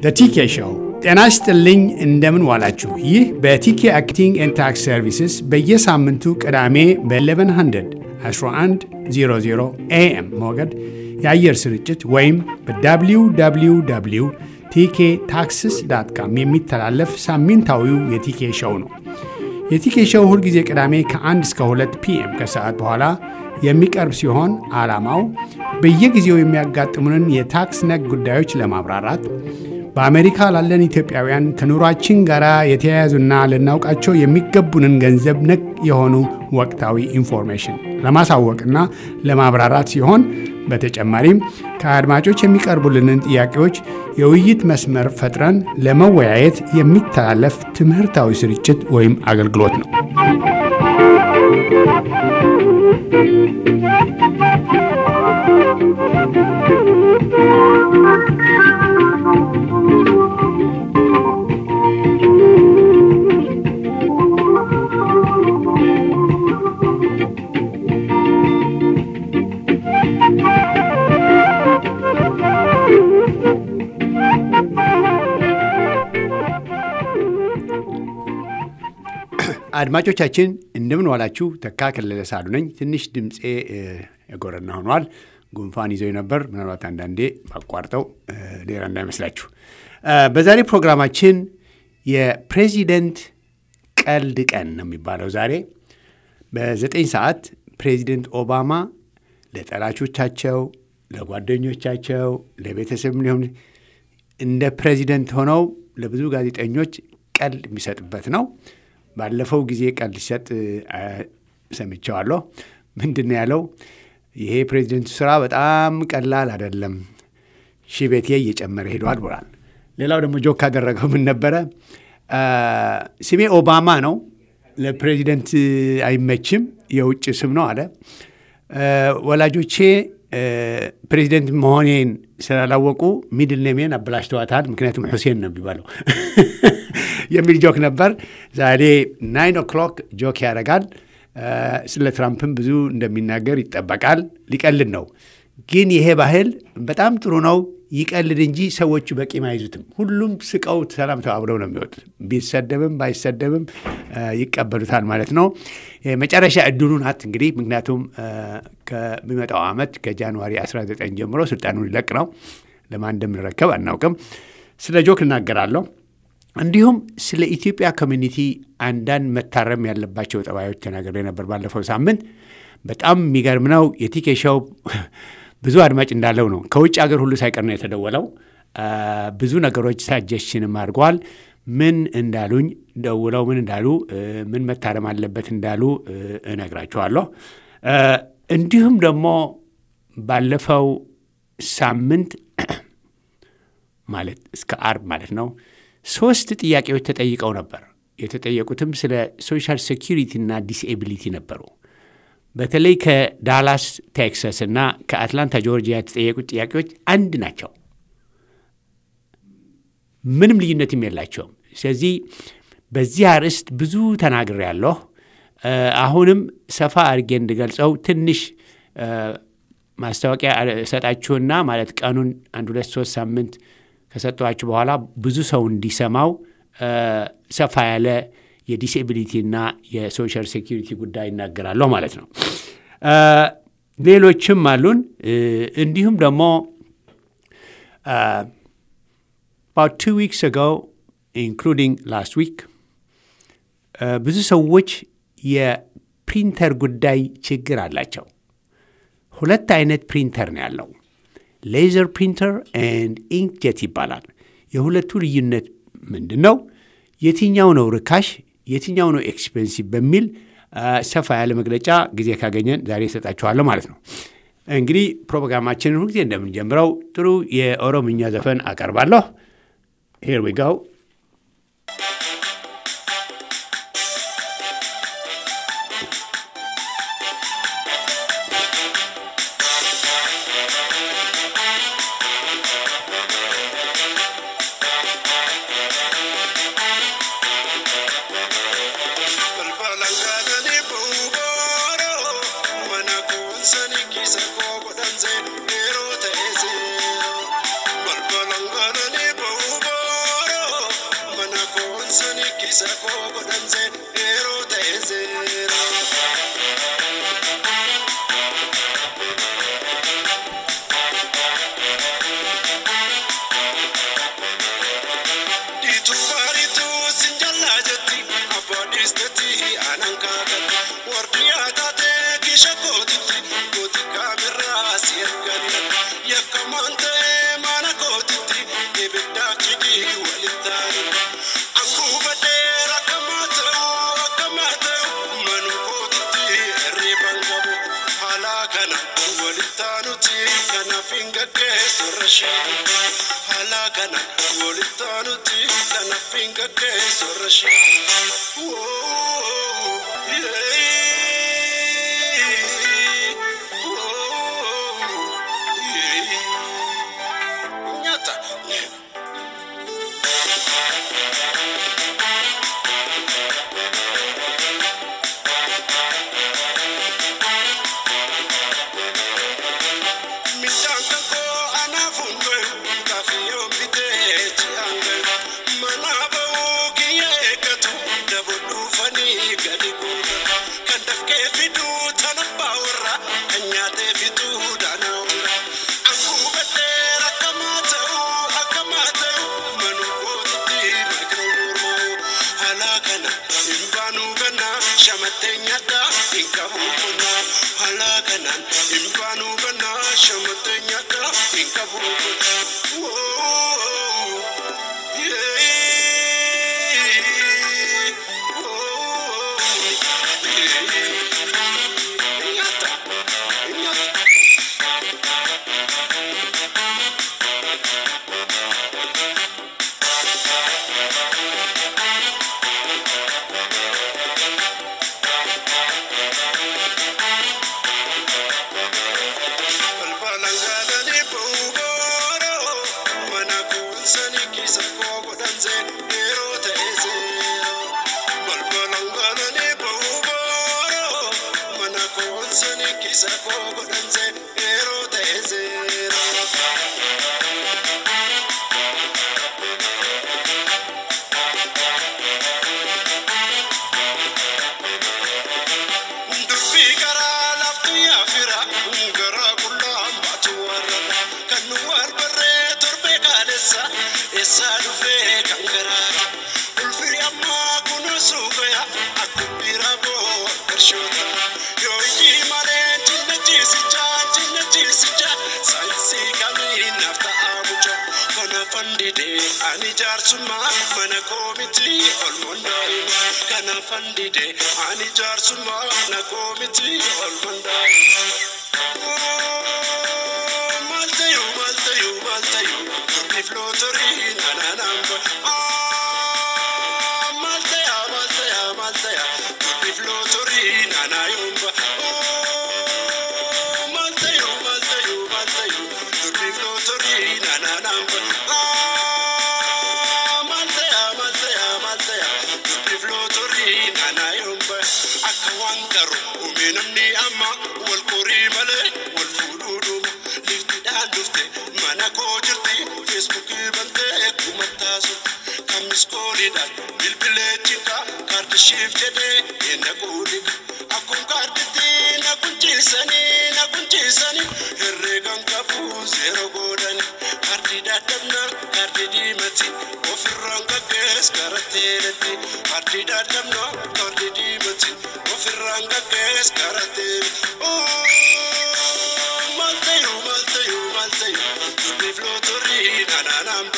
ቲኬ ሾው። ጤና ይስጥልኝ፣ እንደምን ዋላችሁ። ይህ በቲኬ አክቲንግ ኤንድ ታክስ ሰርቪስስ በየሳምንቱ ቅዳሜ በ1100 1100 ኤኤም ሞገድ የአየር ስርጭት ወይም በwww ቲኬ ታክስስ ዳት ካም የሚተላለፍ ሳምንታዊው የቲኬ ሾው ነው። የቲኬ ሾው ሁልጊዜ ቅዳሜ ከ1 እስከ 2 ፒኤም ከሰዓት በኋላ የሚቀርብ ሲሆን ዓላማው በየጊዜው የሚያጋጥሙንን የታክስ ነክ ጉዳዮች ለማብራራት በአሜሪካ ላለን ኢትዮጵያውያን ከኑሯችን ጋር የተያያዙና ልናውቃቸው የሚገቡንን ገንዘብ ነክ የሆኑ ወቅታዊ ኢንፎርሜሽን ለማሳወቅና ለማብራራት ሲሆን በተጨማሪም ከአድማጮች የሚቀርቡልንን ጥያቄዎች የውይይት መስመር ፈጥረን ለመወያየት የሚተላለፍ ትምህርታዊ ስርጭት ወይም አገልግሎት ነው። አድማጮቻችን እንደምን ዋላችሁ። ተካ ከለለ ሳሉ ነኝ። ትንሽ ድምፄ የጎረና ሆኗል። ጉንፋን ይዘው ነበር። ምናልባት አንዳንዴ ባቋርጠው ሌላ እንዳይመስላችሁ። በዛሬ ፕሮግራማችን የፕሬዚደንት ቀልድ ቀን ነው የሚባለው። ዛሬ በዘጠኝ ሰዓት ፕሬዚደንት ኦባማ ለጠላቾቻቸው፣ ለጓደኞቻቸው፣ ለቤተሰብ ሊሆን እንደ ፕሬዚደንት ሆነው ለብዙ ጋዜጠኞች ቀልድ የሚሰጥበት ነው። ባለፈው ጊዜ ቀልድ ሲሰጥ ሰምቼዋለሁ። ምንድን ነው ያለው? ይሄ ፕሬዚደንቱ ስራ በጣም ቀላል አይደለም፣ ሺህ እየጨመረ ሄዷል ብሏል። ሌላው ደግሞ ጆክ ካደረገው ምን ነበረ? ስሜ ኦባማ ነው፣ ለፕሬዚደንት አይመችም፣ የውጭ ስም ነው አለ። ወላጆቼ ፕሬዚደንት መሆኔን ስላላወቁ ሚድል ኔሜን አበላሽተዋታል፣ ምክንያቱም ሁሴን ነው የሚባለው የሚል ጆክ ነበር። ዛሬ ናይን ኦክሎክ ጆክ ያደርጋል። ስለ ትራምፕም ብዙ እንደሚናገር ይጠበቃል። ሊቀልድ ነው። ግን ይሄ ባህል በጣም ጥሩ ነው። ይቀልድ እንጂ ሰዎቹ በቂም አይዙትም። ሁሉም ስቀው ሰላም ተባብለው ነው የሚወጡት። ቢሰደብም ባይሰደብም ይቀበሉታል ማለት ነው። መጨረሻ እድሉ ናት እንግዲህ ምክንያቱም ከሚመጣው ዓመት ከጃንዋሪ 19 ጀምሮ ስልጣኑን ሊለቅ ነው። ለማን እንደምንረከብ አናውቅም። ስለ ጆክ እናገራለሁ። እንዲሁም ስለ ኢትዮጵያ ኮሚኒቲ አንዳንድ መታረም ያለባቸው ጠባዮች ተናግሬ ነበር ባለፈው ሳምንት። በጣም የሚገርም ነው። የቲኬ ሾው ብዙ አድማጭ እንዳለው ነው። ከውጭ ሀገር ሁሉ ሳይቀር ነው የተደወለው። ብዙ ነገሮች ሳጀሽንም አድርገዋል። ምን እንዳሉኝ ደውለው ምን እንዳሉ ምን መታረም አለበት እንዳሉ እነግራችኋለሁ። እንዲሁም ደግሞ ባለፈው ሳምንት ማለት እስከ አርብ ማለት ነው ሶስት ጥያቄዎች ተጠይቀው ነበር። የተጠየቁትም ስለ ሶሻል ሴኪሪቲ እና ዲስኤቢሊቲ ነበሩ። በተለይ ከዳላስ ቴክሳስ እና ከአትላንታ ጆርጂያ የተጠየቁት ጥያቄዎች አንድ ናቸው። ምንም ልዩነትም የላቸውም። ስለዚህ በዚህ አርዕስት ብዙ ተናግሬያለሁ። አሁንም ሰፋ አድርጌ እንድገልጸው ትንሽ ማስታወቂያ እሰጣችሁና ማለት ቀኑን አንድ ሁለት ሶስት ሳምንት ከሰጠኋችሁ በኋላ ብዙ ሰው እንዲሰማው ሰፋ ያለ የዲስኤቢሊቲና የሶሻል ሴኪሪቲ ጉዳይ ይናገራለሁ ማለት ነው። ሌሎችም አሉን። እንዲሁም ደግሞ about two weeks ago including last week ብዙ ሰዎች የፕሪንተር ጉዳይ ችግር አላቸው። ሁለት አይነት ፕሪንተር ነው ያለው ሌዘር ፕሪንተር ኤንድ ኢንክጀት ይባላል። የሁለቱ ልዩነት ምንድን ነው? የትኛው ነው ርካሽ፣ የትኛው ነው ኤክስፔንሲቭ በሚል ሰፋ ያለ መግለጫ ጊዜ ካገኘን ዛሬ እሰጣችኋለሁ ማለት ነው። እንግዲህ ፕሮግራማችንን ሁልጊዜ እንደምንጀምረው ጥሩ የኦሮምኛ ዘፈን አቀርባለሁ። ሄር ዊ ጋው Balbalangaani ba'uba koonsanii kisa koo godhansee yeroo ta'e seera. Diituu baariituu sin jallaa jetti abbaa dhiistetti aanan kaakatti warri yaadaatee kisha kootitti kooti kaamirraa si erganii yakkamaan ta'ee mana kootitti ibiddaaf cidhii waliin taa'anii anguu badee rakkamaa ta'uu akkamaa ta'u manu kootitti hirriban qabu haala kana waliin taanuti kanaaf hin gaggeessu rashii haala kana waliin taanuti kanaaf hin gaggeessu rashii. Nyata. Midhaan kankoo anaaf hundee kaafiyoon bitee ji'aangee mana ba'uu kiyya eeggatu dabo dhuufanii gadi guuta kan dafqee fiduu tana baawwarra kan nyaatee fiduu daanaawura anguu badhee rakkamaa ta'uu akkamaa ta'u manu kootitti makiroo mormoo haala kana hin baanuu gannaa shamattee nyaadhaa hin qabu qonnaa haala kanaan hin baanuu gannaa shamattee nyaadhaa hin qabu qonnaa. Woo, yeah, woo, yeah. Nyaata, nyaata. Balbalaan gaalanii bu'uuroo mana kunsanii keessa koo godhansee yeroo ta'e seeroo. Balbalaan gaalanii bu'uuroo mana kunsanii keessa koo godhansee yeroo ta'e seeroo. Dubbii karaa laftu yaafira garaa qullaa baatu warra kan nu wal barree torbee kaalessa eessaa dhufee kan garaata ulfiri ammaa kunuunsuu gaya akkuma biraa boo qarshoota yoo ijji malee cinna ciisicha cinna ciisicha saayinsii kamii naaf ta'aa mucha kana fandide ani jaarsummaa mana koomiti olmoon daa'ima kana fandide ani jaarsummaa mana koomiti olmoon daa'ima. Maltayu, maltayu, maltayu, durbiif lootorii nanaanamba. Maltaya, maltaya, maltaya, durbiif lootorii nanaayomba. Maltayu, maltayu, maltayu, durbiif lootorii nanaanamba. Maltaya, maltaya, maltaya, durbiif lootorii nanaayomba. Akka waan garu uume namni amma wal qorii malee wal fuudhuu dhuuma. Liftiidhaan dhufte mana koo jirti feesbuukii bantee kumattaa sun kan miskooliidhaan bilbilee chiqa kaardishiif jedhee eenna quudhiqa. Akkuma kaarditti na kunciisanii na kunciisanii herreegan qabu seera goodani. Kaardii dadhabna kaardii diimati ofirraan gaggees gara teelatti. Kaardii dadhabna kaardii diimati ofirraan gaggees gara teelatti. Maltayu, maltayu, maltayu, durbiif lootorii nanaanamba.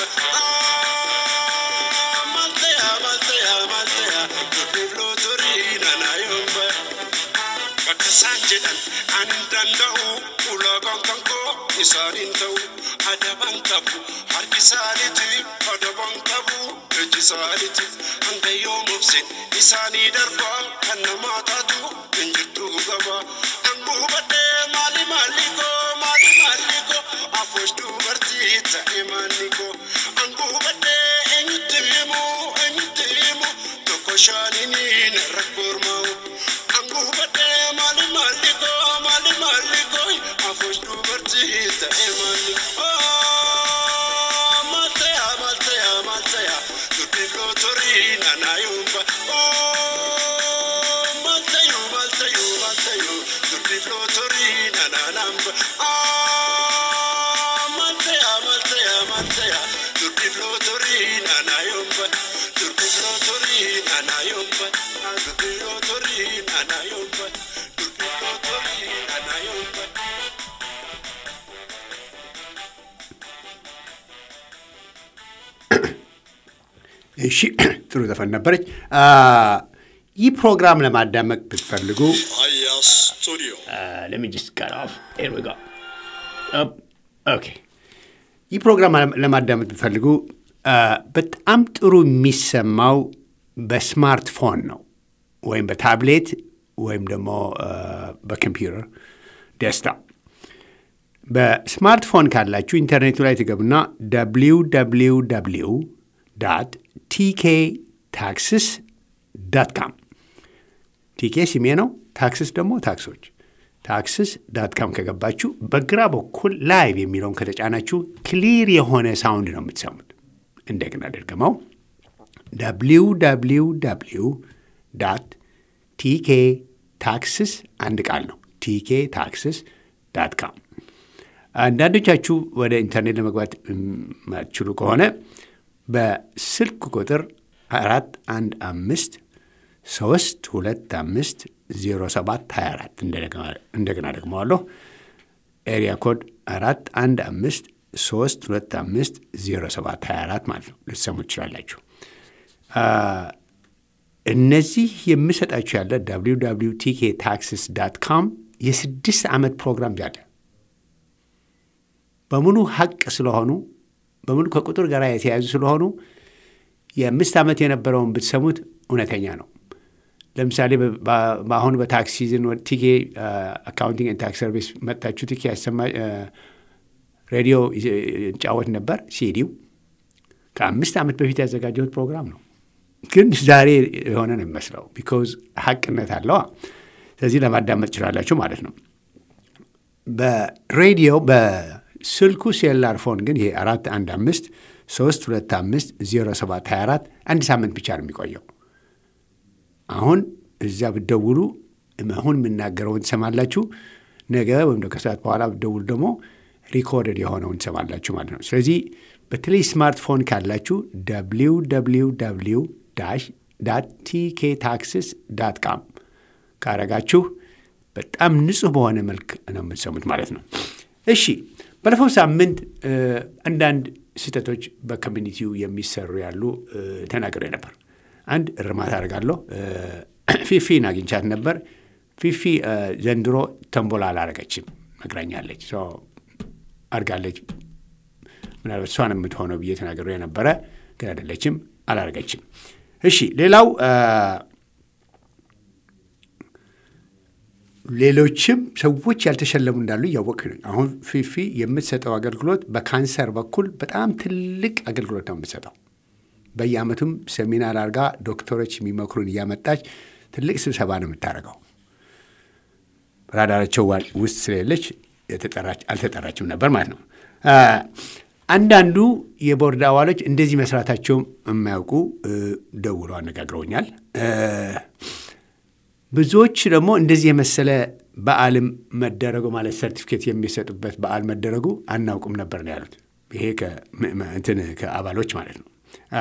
Maltaya, maltaya, maltaya, durbiif lootorii nanaayomba. Bakka isaan jedhan ani danda'u ulaagaan kan koo isaaniin ta'u adaban qabu harki isaaniiti adaban qabu iji isaaniiti hanga yoom obse isaanii darbaa kan namaa taatu hin jirtu gaba anguu badhee maali maali koo maali maali koo afoosh dubartii ta'e maanni koo anguu badhee eenyutti himu eenyutti himu tokko shaanini narra kormaa'u anguu badhee maali maali koo maali maali koo afoosh dubartii ta'e maanni koo. Maltaya, maltaya, maltaya, durbiif lootorii naanayumba. Oh, maltayu, maltayu, maltayu, durbi flotori naananamba. Ah, maltaya, maltaya, maltaya, durbi flotori naanayumba. Durbi flotori naanayumba. Ah, durbi flotori naanayumba. Durbi flotori naanayumba. እሺ ጥሩ ዘፈን ነበረች። አ፣ ይህ ፕሮግራም ለማዳመጥ ብትፈልጉ Aya Studio. let me just cut off. Here we go. Up. Okay. ይህ ፕሮግራም ለማዳመጥ ብትፈልጉ አ፣ በጣም ጥሩ የሚሰማው በስማርትፎን ነው ወይም በታብሌት ወይም ደግሞ አ፣ በኮምፒውተር ዴስክቶፕ። በስማርትፎን ካላችሁ ኢንተርኔቱ ላይ ትገቡና www ቲኬ ታክስስ ዳት ካም ቲኬ ስሜ ነው። ታክስስ ደግሞ ታክሶች ታክስስ ዳት ካም ከገባችሁ በግራ በኩል ላይቭ የሚለውን ከተጫናችሁ ክሊር የሆነ ሳውንድ ነው የምትሰሙት። እንደገና ደግመው www ቲኬ ታክስስ አንድ ቃል ነው። ቲኬ ታክስስ ዳት ካም አንዳንዶቻችሁ ወደ ኢንተርኔት ለመግባት የማትችሉ ከሆነ በስልክ ቁጥር አራት አንድ አምስት ሶስት ሁለት አምስት ዜሮ ሰባት ሀያ አራት እንደገና ደግመዋለሁ። ኤሪያ ኮድ አራት አንድ አምስት ሶስት ሁለት አምስት ዜሮ ሰባት ሀያ አራት ማለት ነው። ልትሰሙ ትችላላችሁ። እነዚህ የምሰጣችሁ ያለ www ቲኬ ታክስስ ዳት ካም የስድስት ዓመት ፕሮግራም ያለ በሙሉ ሀቅ ስለሆኑ በሙሉ ከቁጥር ጋር የተያያዙ ስለሆኑ የአምስት ዓመት የነበረውን ብትሰሙት እውነተኛ ነው። ለምሳሌ በአሁኑ በታክስ ሲዝን ቲኬ አካውንቲንግ ኤንድ ታክስ ሰርቪስ መጣችሁ ቲኬ ያሰማ ሬዲዮ ይጫወት ነበር። ሲዲው ከአምስት ዓመት በፊት ያዘጋጀሁት ፕሮግራም ነው፣ ግን ዛሬ የሆነ ነው የሚመስለው ቢኮዝ ሀቅነት አለዋ። ስለዚህ ለማዳመጥ ትችላላችሁ ማለት ነው። በሬዲዮ በስልኩ ሴላር ፎን ግን ይሄ አራት አንድ አምስት ሶስት ሁለት አምስት ዜሮ ሰባት ሀያ አራት አንድ ሳምንት ብቻ ነው የሚቆየው። አሁን እዚያ ብትደውሉ አሁን የምናገረውን ትሰማላችሁ። ነገ ወይም ከሰዓት በኋላ ብትደውሉ ደግሞ ሪኮርደድ የሆነውን ትሰማላችሁ ማለት ነው። ስለዚህ በተለይ ስማርትፎን ካላችሁ ደብሊው ደብሊው ደብሊው ዳሽ ዳት ቲኬ ታክስስ ዳት ካም ካረጋችሁ በጣም ንጹህ በሆነ መልክ ነው የምትሰሙት ማለት ነው። እሺ ባለፈው ሳምንት አንዳንድ ስህተቶች በኮሚኒቲው የሚሰሩ ያሉ ተናግሬ ነበር። አንድ እርማት አደርጋለሁ። ፊፊን አግኝቻት ነበር። ፊፊ ዘንድሮ ተንቦላ አላረገችም፣ መግራኛለች፣ አድጋለች። ምናልባት እሷን የምትሆነው ብዬ ተናግሬ የነበረ ግን አይደለችም፣ አላረገችም። እሺ ሌላው ሌሎችም ሰዎች ያልተሸለሙ እንዳሉ እያወቅ ነኝ። አሁን ፊፊ የምትሰጠው አገልግሎት በካንሰር በኩል በጣም ትልቅ አገልግሎት ነው የምትሰጠው። በየዓመቱም ሰሚናር አድርጋ ዶክተሮች የሚመክሩን እያመጣች ትልቅ ስብሰባ ነው የምታደርገው። ራዳራቸው ውስጥ ስለሌለች አልተጠራችም ነበር ማለት ነው። አንዳንዱ የቦርድ አባሎች እንደዚህ መስራታቸውም የማያውቁ ደውለው አነጋግረውኛል። ብዙዎች ደግሞ እንደዚህ የመሰለ በዓልም መደረጉ ማለት ሰርቲፊኬት የሚሰጡበት በዓል መደረጉ አናውቅም ነበር ነው ያሉት። ይሄ እንትን ከአባሎች ማለት ነው።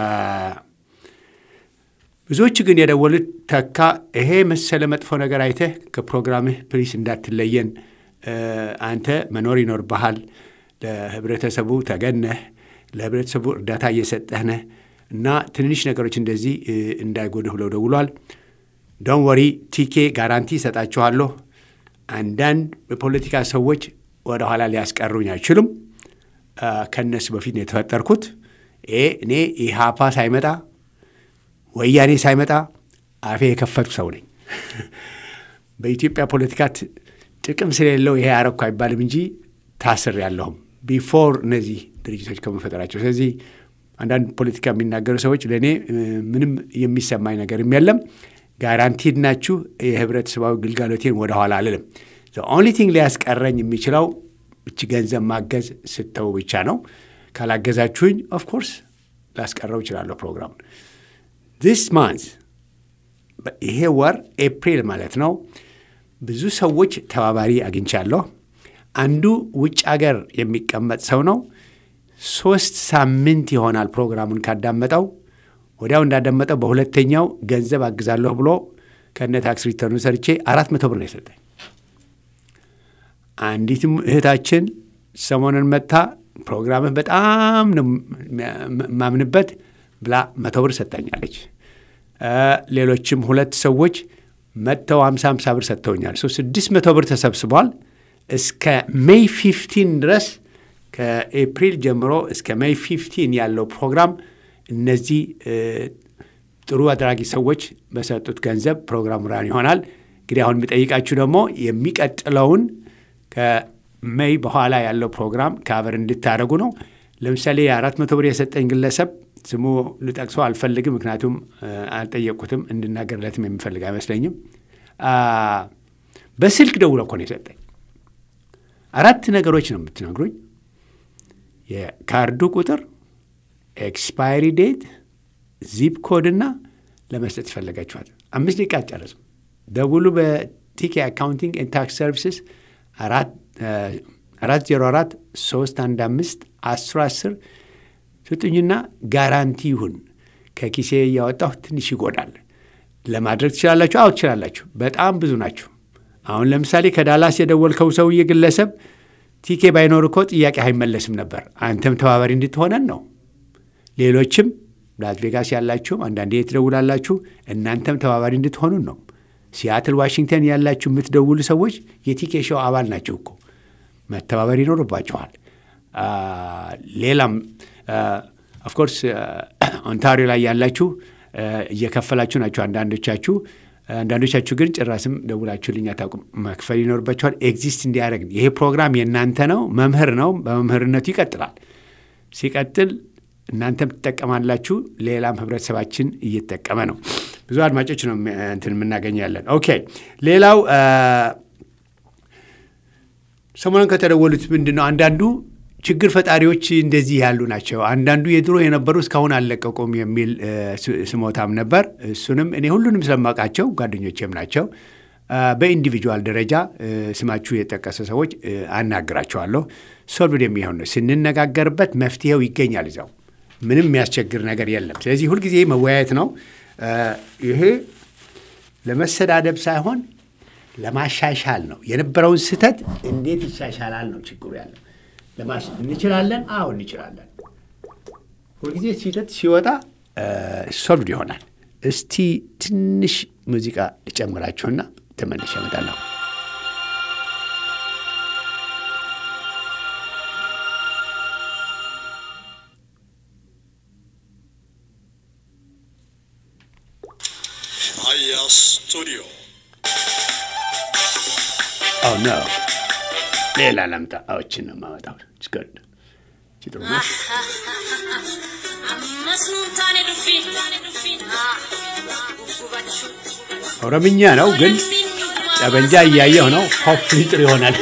ብዙዎች ግን የደወሉት ተካ ይሄ መሰለ መጥፎ ነገር አይተህ ከፕሮግራምህ ፕሊስ እንዳትለየን፣ አንተ መኖር ይኖርብሃል፣ ለህብረተሰቡ ተገነህ ለህብረተሰቡ እርዳታ እየሰጠህ ነህ እና ትንንሽ ነገሮች እንደዚህ እንዳይጎድህ ብለው ደውሏል። ዶን ወሪ ቲኬ ጋራንቲ ይሰጣችኋለሁ። አንዳንድ የፖለቲካ ሰዎች ወደ ኋላ ሊያስቀሩኝ አይችሉም። ከእነሱ በፊት ነው የተፈጠርኩት። እኔ ኢሃፓ ሳይመጣ ወያኔ ሳይመጣ አፌ የከፈትኩ ሰው ነኝ። በኢትዮጵያ ፖለቲካ ጥቅም ስለሌለው ይሄ አረኩ አይባልም እንጂ ታስር ያለሁም ቢፎር እነዚህ ድርጅቶች ከመፈጠራቸው። ስለዚህ አንዳንድ ፖለቲካ የሚናገሩ ሰዎች ለእኔ ምንም የሚሰማኝ ነገርም የለም። ጋራንቲድ ናችሁ። የህብረተሰባዊ ግልጋሎቴን ወደኋላ አልልም። ኦንሊ ቲንግ ሊያስቀረኝ የሚችለው እች ገንዘብ ማገዝ ስተው ብቻ ነው። ካላገዛችሁኝ ኦፍኮርስ ላስቀረው እችላለሁ ፕሮግራሙን። ዚስ ማንዝ ይሄ ወር ኤፕሪል ማለት ነው። ብዙ ሰዎች ተባባሪ አግኝቻለሁ። አንዱ ውጭ አገር የሚቀመጥ ሰው ነው። ሶስት ሳምንት ይሆናል ፕሮግራሙን ካዳመጠው። ወዲያው እንዳዳመጠው በሁለተኛው ገንዘብ አግዛለሁ ብሎ ከነ ታክስ ሪተርኑ ሰርቼ አራት መቶ ብር ነው የሰጠኝ። አንዲትም እህታችን ሰሞኑን መጥታ ፕሮግራምህ በጣም ነው የማምንበት ብላ መቶ ብር ሰጠኛለች። ሌሎችም ሁለት ሰዎች መጥተው ሀምሳ ሀምሳ ብር ሰጥተውኛል። ሶ ስድስት መቶ ብር ተሰብስቧል። እስከ ሜይ ፊፍቲን ድረስ ከኤፕሪል ጀምሮ እስከ ሜይ ፊፍቲን ያለው ፕሮግራም እነዚህ ጥሩ አድራጊ ሰዎች በሰጡት ገንዘብ ፕሮግራሙ ራን ይሆናል። እንግዲህ አሁን የሚጠይቃችሁ ደግሞ የሚቀጥለውን ከሜይ በኋላ ያለው ፕሮግራም ከአበር እንድታደርጉ ነው። ለምሳሌ የአራት መቶ ብር የሰጠኝ ግለሰብ ስሙ ልጠቅሰው አልፈልግም፣ ምክንያቱም አልጠየቁትም፣ እንድናገርለትም የሚፈልግ አይመስለኝም። በስልክ ደውሎ እኮ ነው የሰጠኝ። አራት ነገሮች ነው የምትነግሩኝ። የካርዱ ቁጥር፣ ኤክስፓይሪ ዴት፣ ዚፕ ኮድና ለመስጠት ይፈለጋችኋል። አምስት ደቂቃ አትጨርሱም። ደውሉ በቲኬ አካውንቲንግ ኤንድ ታክስ ሰርቪስስ አራት ዜሮ አራት ሶስት አንድ አምስት አስር አስር ስጡኝና ጋራንቲ ይሁን ከኪሴ እያወጣሁ ትንሽ ይጎዳል ለማድረግ ትችላላችሁ። አዎ ትችላላችሁ። በጣም ብዙ ናችሁ። አሁን ለምሳሌ ከዳላስ የደወልከው ሰውዬ ግለሰብ ቲኬ ባይኖር እኮ ጥያቄ አይመለስም ነበር። አንተም ተባባሪ እንድትሆነን ነው። ሌሎችም ላስ ቬጋስ ያላችሁም አንዳንዴ ትደውላላችሁ። እናንተም ተባባሪ እንድትሆኑን ነው። ሲያትል ዋሽንግተን ያላችሁ የምትደውሉ ሰዎች የቲኬ ሾው አባል ናቸው እኮ መተባበር ይኖርባችኋል። ሌላም ኦፍኮርስ ኦንታሪዮ ላይ ያላችሁ እየከፈላችሁ ናቸው አንዳንዶቻችሁ። አንዳንዶቻችሁ ግን ጭራስም ደውላችሁልኝ አታውቁም። መክፈል ይኖርባችኋል። ኤግዚስት እንዲያደርግ ይሄ ፕሮግራም የእናንተ ነው። መምህር ነው። በመምህርነቱ ይቀጥላል። ሲቀጥል እናንተም ትጠቀማላችሁ። ሌላም ህብረተሰባችን እየተጠቀመ ነው። ብዙ አድማጮች ነው እንትን የምናገኛለን። ኦኬ ሌላው ሰሞኑን ከተደወሉት ምንድን ነው አንዳንዱ ችግር ፈጣሪዎች እንደዚህ ያሉ ናቸው። አንዳንዱ የድሮ የነበሩ እስካሁን አልለቀቁም የሚል ስሞታም ነበር። እሱንም እኔ ሁሉንም ስለማውቃቸው ጓደኞቼም ናቸው። በኢንዲቪጁዋል ደረጃ ስማችሁ የጠቀሰ ሰዎች አናግራቸዋለሁ። ሶልቭድ የሚሆን ነው። ስንነጋገርበት መፍትሄው ይገኛል። እዛው ምንም የሚያስቸግር ነገር የለም። ስለዚህ ሁልጊዜ መወያየት ነው። ይሄ ለመሰዳደብ ሳይሆን ለማሻሻል ነው። የነበረውን ስህተት እንዴት ይሻሻላል ነው ችግሩ ያለው። እንችላለን። አዎ እንችላለን። ሁልጊዜ ስህተት ሲወጣ ሶልቭድ ይሆናል። እስቲ ትንሽ ሙዚቃ ልጨምራችሁና ተመልሼ እመጣለሁ። አያ ስቱዲዮ ኦ ኖ ሌላ ላምጣ። አዎችን ነው የማመጣው። ችግር ጥሩ ነው። ኦሮምኛ ነው ግን ጠበንጃ እያየሁ ነው። ሆፕሊ ጥሩ ይሆናል።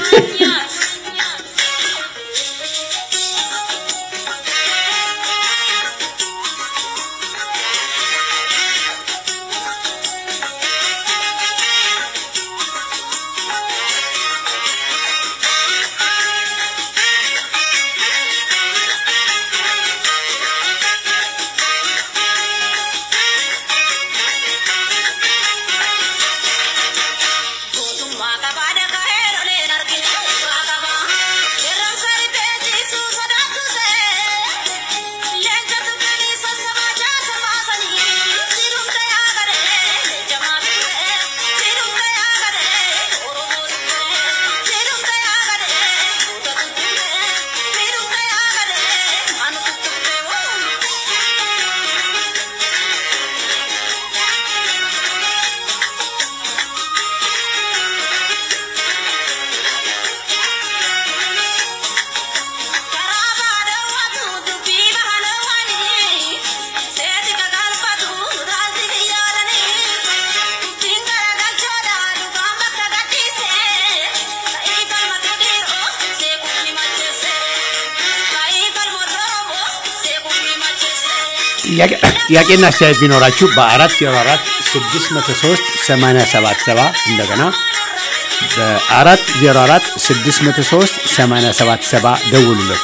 Gootummaa qabaadha ka'eera leen argina. ጥያቄና አስተያየት ቢኖራችሁ በአራት ዜሮ አራት ስድስት መቶ ሶስት ሰማንያ ሰባት ሰባ እንደገና በአራት ዜሮ አራት ስድስት መቶ ሶስት ሰማንያ ሰባት ሰባ ደውሉልን።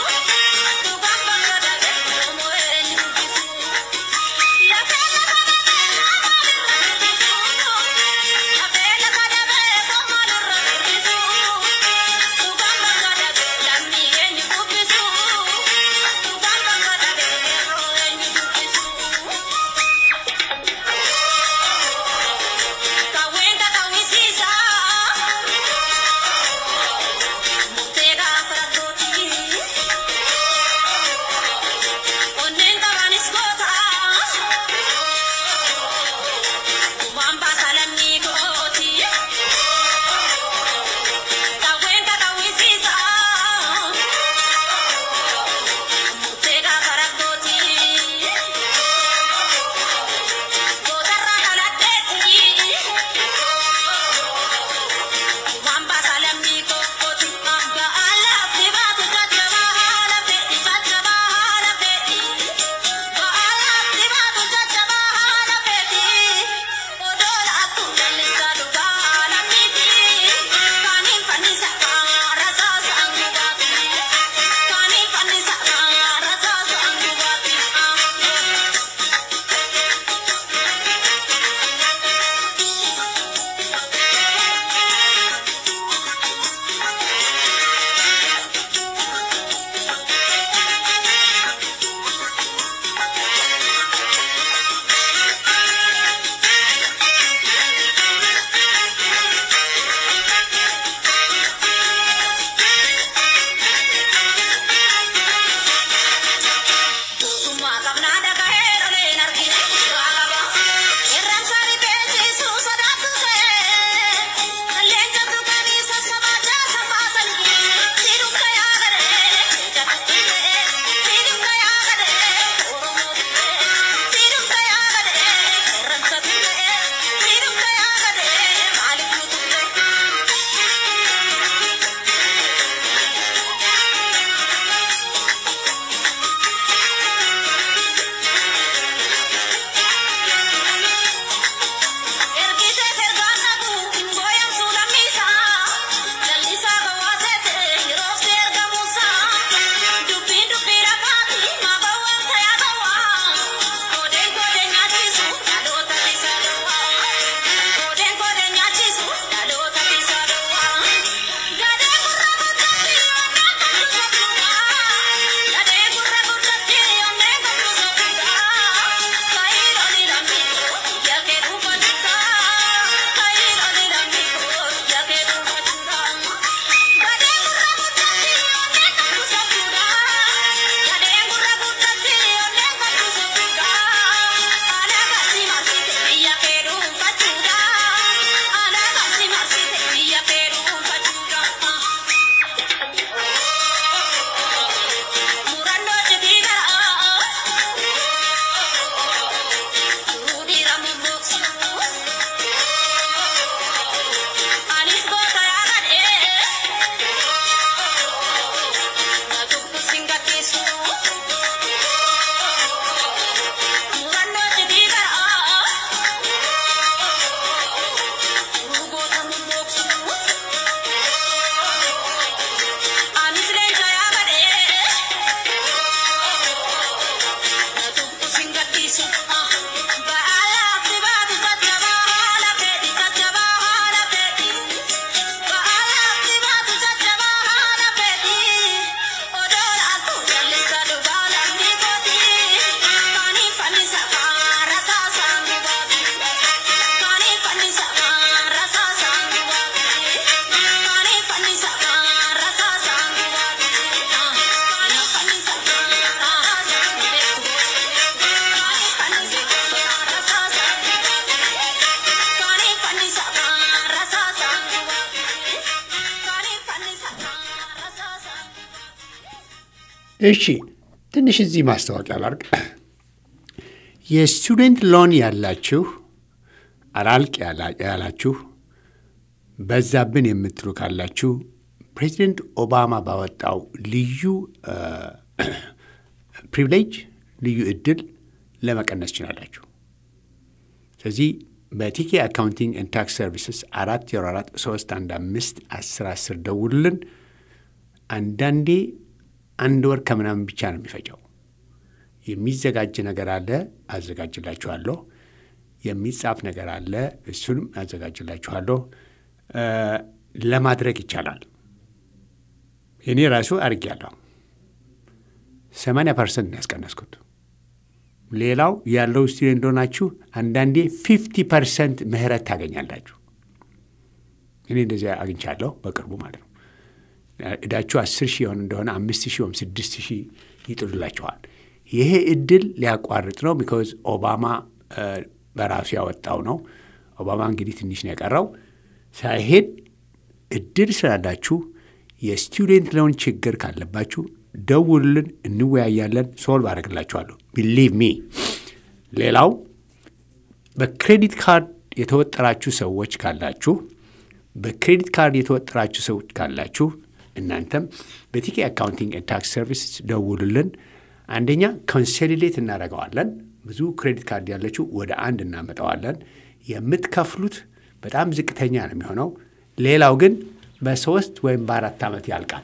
እሺ ትንሽ እዚህ ማስታወቂያ ላርግ። የስቱደንት ሎን ያላችሁ አላልቅ ያላችሁ በዛብን የምትሉ ካላችሁ ፕሬዚደንት ኦባማ ባወጣው ልዩ ፕሪቪሌጅ ልዩ እድል ለመቀነስ ችላላችሁ። ስለዚህ በቲኬ አካውንቲንግ ኤንድ ታክስ ሰርቪስስ አራት ዜሮ አራት ሶስት አንድ አምስት አስር አስር ደውሉልን። አንዳንዴ አንድ ወር ከምናምን ብቻ ነው የሚፈጨው። የሚዘጋጅ ነገር አለ፣ አዘጋጅላችኋለሁ። የሚጻፍ ነገር አለ፣ እሱንም አዘጋጅላችኋለሁ። ለማድረግ ይቻላል። እኔ ራሱ አድርጌያለሁ። ሰማንያ ፐርሰንት ያስቀነስኩት። ሌላው ያለው ስቱደንት እንደሆናችሁ አንዳንዴ ፊፍቲ ፐርሰንት ምህረት ታገኛላችሁ። እኔ እንደዚያ አግኝቻለሁ በቅርቡ ማለት ነው። እዳችሁ አስር ሺህ የሆነ እንደሆነ አምስት ሺህ ወይም ስድስት ሺህ ይጥሉላችኋል። ይሄ እድል ሊያቋርጥ ነው። ቢኮዝ ኦባማ በራሱ ያወጣው ነው። ኦባማ እንግዲህ ትንሽ ነው የቀረው ሳይሄድ እድል ስላላችሁ የስቱደንት ሎን ችግር ካለባችሁ ደውሉልን፣ እንወያያለን፣ ሶልቭ አደርግላችኋለሁ። ቢሊቭ ሚ። ሌላው በክሬዲት ካርድ የተወጠራችሁ ሰዎች ካላችሁ በክሬዲት ካርድ የተወጠራችሁ ሰዎች ካላችሁ እናንተም በቲኬ አካውንቲንግ ኤንድ ታክስ ሰርቪስ ደውሉልን። አንደኛ ኮንሶሊዴት እናደርገዋለን። ብዙ ክሬዲት ካርድ ያለችው ወደ አንድ እናመጣዋለን። የምትከፍሉት በጣም ዝቅተኛ ነው የሚሆነው። ሌላው ግን በሶስት ወይም በአራት ዓመት ያልቃል።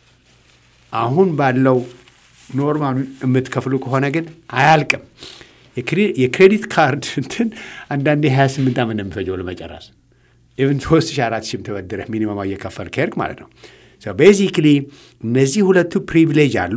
አሁን ባለው ኖርማሉ የምትከፍሉ ከሆነ ግን አያልቅም። የክሬዲት ካርድ እንትን አንዳንዴ 28 ዓመት ነው የሚፈጀው ለመጨረስ ኢቨን ሶስት ሺህ አራት ሺህም ተበድረህ ሚኒመማ እየከፈል ከሄድክ ማለት ነው። ቤዚክሊ እነዚህ ሁለቱ ፕሪቪሌጅ አሉ።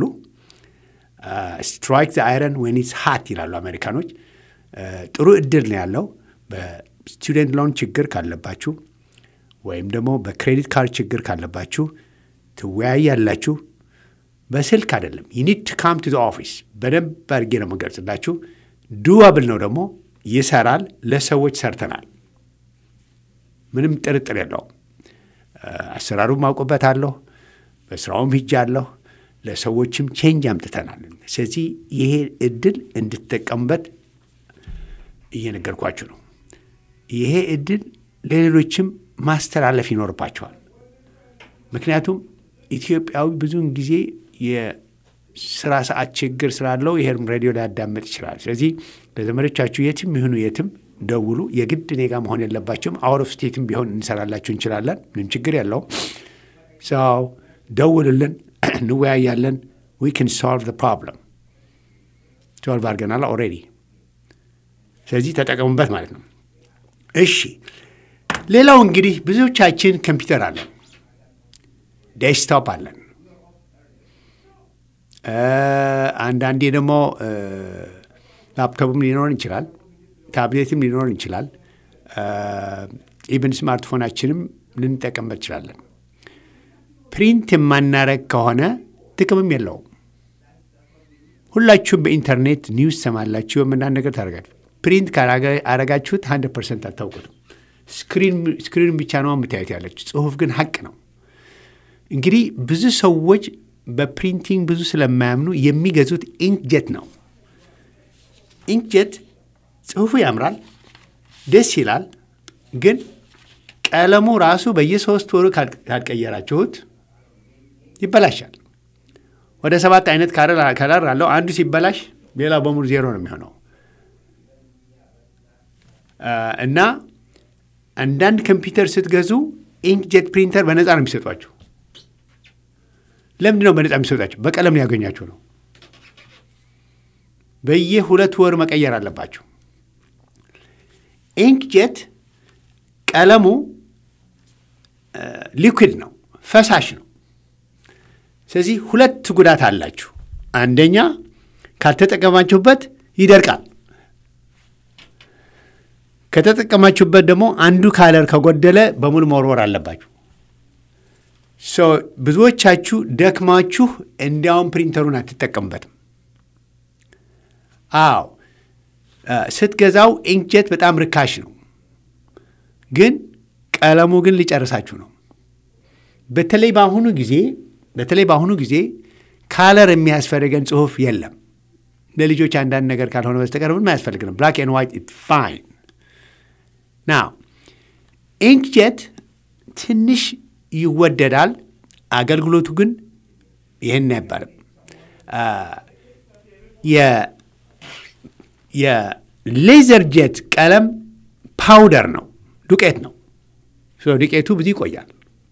ስትራይክ ዘ አይረን ዌን ኢትስ ሃት ይላሉ አሜሪካኖች። ጥሩ እድል ነው ያለው። በስቱደንት ሎን ችግር ካለባችሁ ወይም ደግሞ በክሬዲት ካርድ ችግር ካለባችሁ ትወያያላችሁ። በስልክ አይደለም። ዩኒድ ቱ ካም ቱ ኦፊስ። በደንብ አድርጌ ነው የምገልጽላችሁ። ዱዋብል ነው ደግሞ ይሰራል። ለሰዎች ሰርተናል። ምንም ጥርጥር የለውም። አሰራሩም አውቅበታለሁ። በስራውም ሂጃለሁ። ለሰዎችም ቼንጅ አምጥተናል። ስለዚህ ይሄ እድል እንድትጠቀሙበት እየነገርኳችሁ ነው። ይሄ እድል ለሌሎችም ማስተላለፍ ይኖርባቸዋል። ምክንያቱም ኢትዮጵያዊ ብዙውን ጊዜ የስራ ሰዓት ችግር ስላለው ይሄም ሬዲዮ ሊያዳምጥ ይችላል። ስለዚህ ለዘመዶቻችሁ የትም ይሁኑ የትም ደውሉ። የግድ እኔ ጋር መሆን የለባቸውም። አውት ኦፍ ስቴትም ቢሆን እንሰራላችሁ እንችላለን። ምንም ችግር የለውም። ሰው ደውልልን፣ እንወያያለን። ዊ ክን ሶልቭ ዘ ፕሮብለም። ሶልቭ አድርገናል ኦልሬዲ። ስለዚህ ተጠቀሙበት ማለት ነው። እሺ፣ ሌላው እንግዲህ ብዙዎቻችን ኮምፒውተር አለን፣ ዴስክቶፕ አለን። አንዳንዴ ደግሞ ላፕቶፕም ሊኖረን ይችላል ታብሌትም ሊኖረን ይችላል። ኢብን ስማርትፎናችንም ልንጠቀምበት ይችላለን። ፕሪንት የማናረግ ከሆነ ጥቅምም የለውም። ሁላችሁም በኢንተርኔት ኒውስ ሰማላችሁ፣ የምናን ነገር ታደርጋችሁ። ፕሪንት ካረጋችሁት ሀንድረድ ፐርሰንት አታውቁትም። ስክሪን ብቻ ነው የምታዩት ያለች፣ ጽሁፍ ግን ሀቅ ነው። እንግዲህ ብዙ ሰዎች በፕሪንቲንግ ብዙ ስለማያምኑ የሚገዙት ኢንክጀት ነው። ኢንክጀት ጽሁፉ ያምራል፣ ደስ ይላል። ግን ቀለሙ ራሱ በየሶስት ወሩ ካልቀየራችሁት ይበላሻል። ወደ ሰባት አይነት ከለር አለው። አንዱ ሲበላሽ ሌላው በሙሉ ዜሮ ነው የሚሆነው እና አንዳንድ ኮምፒውተር ስትገዙ ኢንክጀት ፕሪንተር በነፃ ነው የሚሰጧችሁ። ለምንድን ነው በነፃ የሚሰጧችሁ? በቀለም ያገኛችሁ ነው። በየሁለት ወር መቀየር አለባችሁ። ኢንክጀት ቀለሙ ሊኩዊድ ነው፣ ፈሳሽ ነው። ስለዚህ ሁለት ጉዳት አላችሁ። አንደኛ ካልተጠቀማችሁበት ይደርቃል። ከተጠቀማችሁበት ደግሞ አንዱ ካለር ከጎደለ በሙሉ መወርወር አለባችሁ። ብዙዎቻችሁ ደክማችሁ እንዲያውም ፕሪንተሩን አትጠቀሙበትም። አዎ ስትገዛው ኢንክጀት በጣም ርካሽ ነው፣ ግን ቀለሙ ግን ሊጨርሳችሁ ነው። በተለይ በአሁኑ ጊዜ በተለይ በአሁኑ ጊዜ ካለር የሚያስፈልገን ጽሁፍ የለም። ለልጆች አንዳንድ ነገር ካልሆነ በስተቀር ምንም አያስፈልግንም። ብላክ ኤንድ ዋይት ኢት ፋይን ናው። ኢንክጀት ትንሽ ይወደዳል፣ አገልግሎቱ ግን ይህን አይባልም። የሌዘር ጄት ቀለም ፓውደር ነው፣ ዱቄት ነው። ዱቄቱ ብዙ ይቆያል፣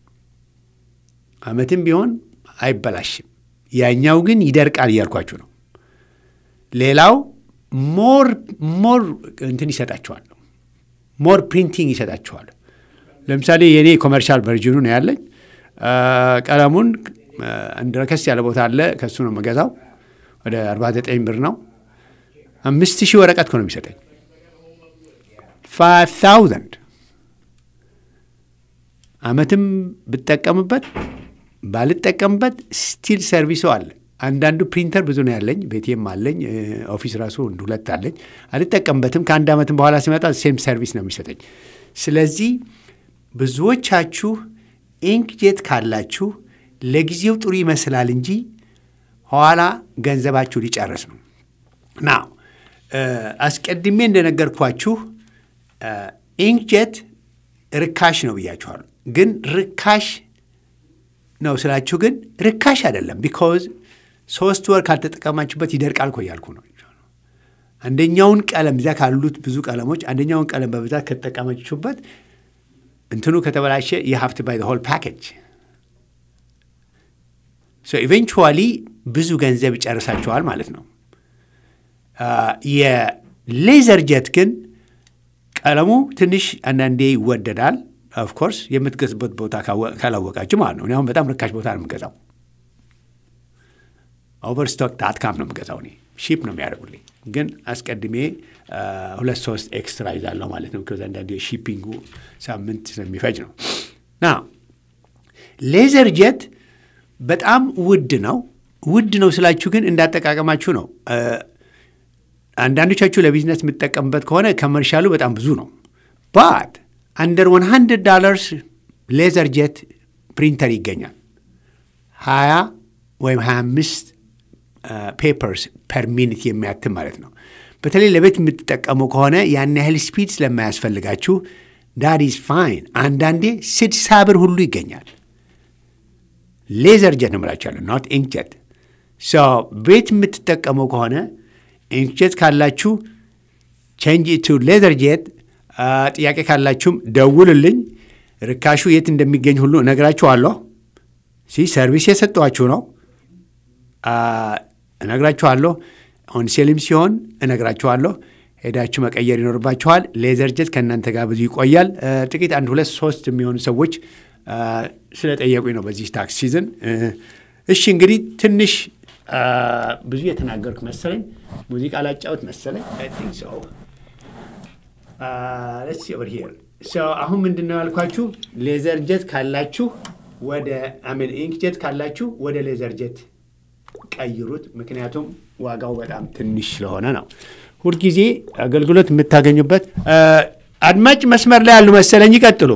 አመትም ቢሆን አይበላሽም። ያኛው ግን ይደርቃል እያልኳችሁ ነው። ሌላው ሞር ሞር እንትን ይሰጣችኋል፣ ሞር ፕሪንቲንግ ይሰጣችኋል። ለምሳሌ የእኔ ኮመርሻል ቨርዥኑ ነው ያለኝ። ቀለሙን አንድ ረከስ ያለ ቦታ አለ፣ ከሱ ነው የምገዛው። ወደ 49 ብር ነው። አምስት ሺህ ወረቀት ነው የሚሰጠኝ። ፋይቭ ታውዘንድ አመትም ብጠቀምበት ባልጠቀምበት ስቲል ሰርቪሶ አለ። አንዳንዱ ፕሪንተር ብዙ ነው ያለኝ፣ ቤቴም አለኝ፣ ኦፊስ ራሱ አንድ ሁለት አለኝ። አልጠቀምበትም። ከአንድ ዓመትም በኋላ ሲመጣ ሴም ሰርቪስ ነው የሚሰጠኝ። ስለዚህ ብዙዎቻችሁ ኢንክጄት ካላችሁ ለጊዜው ጥሩ ይመስላል እንጂ ኋላ ገንዘባችሁ ሊጨርስ ነው። ና አስቀድሜ እንደነገርኳችሁ ኢንክጄት ርካሽ ነው ብያችኋለሁ። ግን ርካሽ ነው ስላችሁ ግን ርካሽ አይደለም። ቢኮዝ ሶስት ወር ካልተጠቀማችሁበት ይደርቃል እኮ እያልኩ ነው። አንደኛውን ቀለም እዚያ ካሉት ብዙ ቀለሞች አንደኛውን ቀለም በብዛት ከተጠቀማችሁበት እንትኑ ከተበላሸ የሀፍት ባይ ሆል ፓኬጅ ኢቨንቹዋሊ ብዙ ገንዘብ ይጨርሳችኋል ማለት ነው። የሌዘር ጀት ግን ቀለሙ ትንሽ አንዳንዴ ይወደዳል። ኦፍኮርስ የምትገዙበት ቦታ ካላወቃችሁ ማለት ነው። እኔ አሁን በጣም ርካሽ ቦታ ነው የምገዛው። ኦቨርስቶክ ዳት ካም ነው የምገዛው። እኔ ሺፕ ነው የሚያደርጉልኝ፣ ግን አስቀድሜ ሁለት ሶስት ኤክስትራ ይዛለሁ ማለት ነው። ከዛ አንዳንዴ ሺፒንጉ ሳምንት ስለሚፈጅ ነው። ና ሌዘር ጀት በጣም ውድ ነው። ውድ ነው ስላችሁ ግን እንዳጠቃቀማችሁ ነው። አንዳንዶቻችሁ ለቢዝነስ የምትጠቀምበት ከሆነ ከመርሻሉ በጣም ብዙ ነው። ባት አንደር 100 ዶላርስ ሌዘር ጄት ፕሪንተር ይገኛል። 20 ወይም 25 ፔፐርስ ፐር ሚኒት የሚያትም ማለት ነው። በተለይ ለቤት የምትጠቀሙ ከሆነ ያን ያህል ስፒድ ስለማያስፈልጋችሁ ዳት ኢዝ ፋይን። አንዳንዴ ስድሳ ብር ሁሉ ይገኛል። ሌዘር ጀት ነው የምላችኋለሁ፣ ኖት ኢንክ ጀት። ቤት የምትጠቀመው ከሆነ ኢንክጀት ካላችሁ ቼንጅ ቱ ሌዘር ጄት። ጥያቄ ካላችሁም ደውልልኝ። ርካሹ የት እንደሚገኝ ሁሉ እነግራችኋለሁ። ሲ ሰርቪስ የሰጠኋችሁ ነው እነግራችኋለሁ። ኦን ሴልም ሲሆን እነግራችኋለሁ። ሄዳችሁ መቀየር ይኖርባችኋል። ሌዘር ጄት ከእናንተ ጋር ብዙ ይቆያል። ጥቂት አንድ ሁለት ሶስት የሚሆኑ ሰዎች ስለጠየቁኝ ነው በዚህ ታክስ ሲዝን። እሺ እንግዲህ ትንሽ ብዙ የተናገርኩ መሰለኝ። ሙዚቃ ላጫወት መሰለኝ። አሁን ምንድን ነው ያልኳችሁ? ሌዘር ጀት ካላችሁ ወደ አሜን ኢንክ ጀት ካላችሁ ወደ ሌዘር ጀት ቀይሩት። ምክንያቱም ዋጋው በጣም ትንሽ ስለሆነ ነው። ሁልጊዜ አገልግሎት የምታገኙበት። አድማጭ መስመር ላይ ያሉ መሰለኝ። ይቀጥሉ።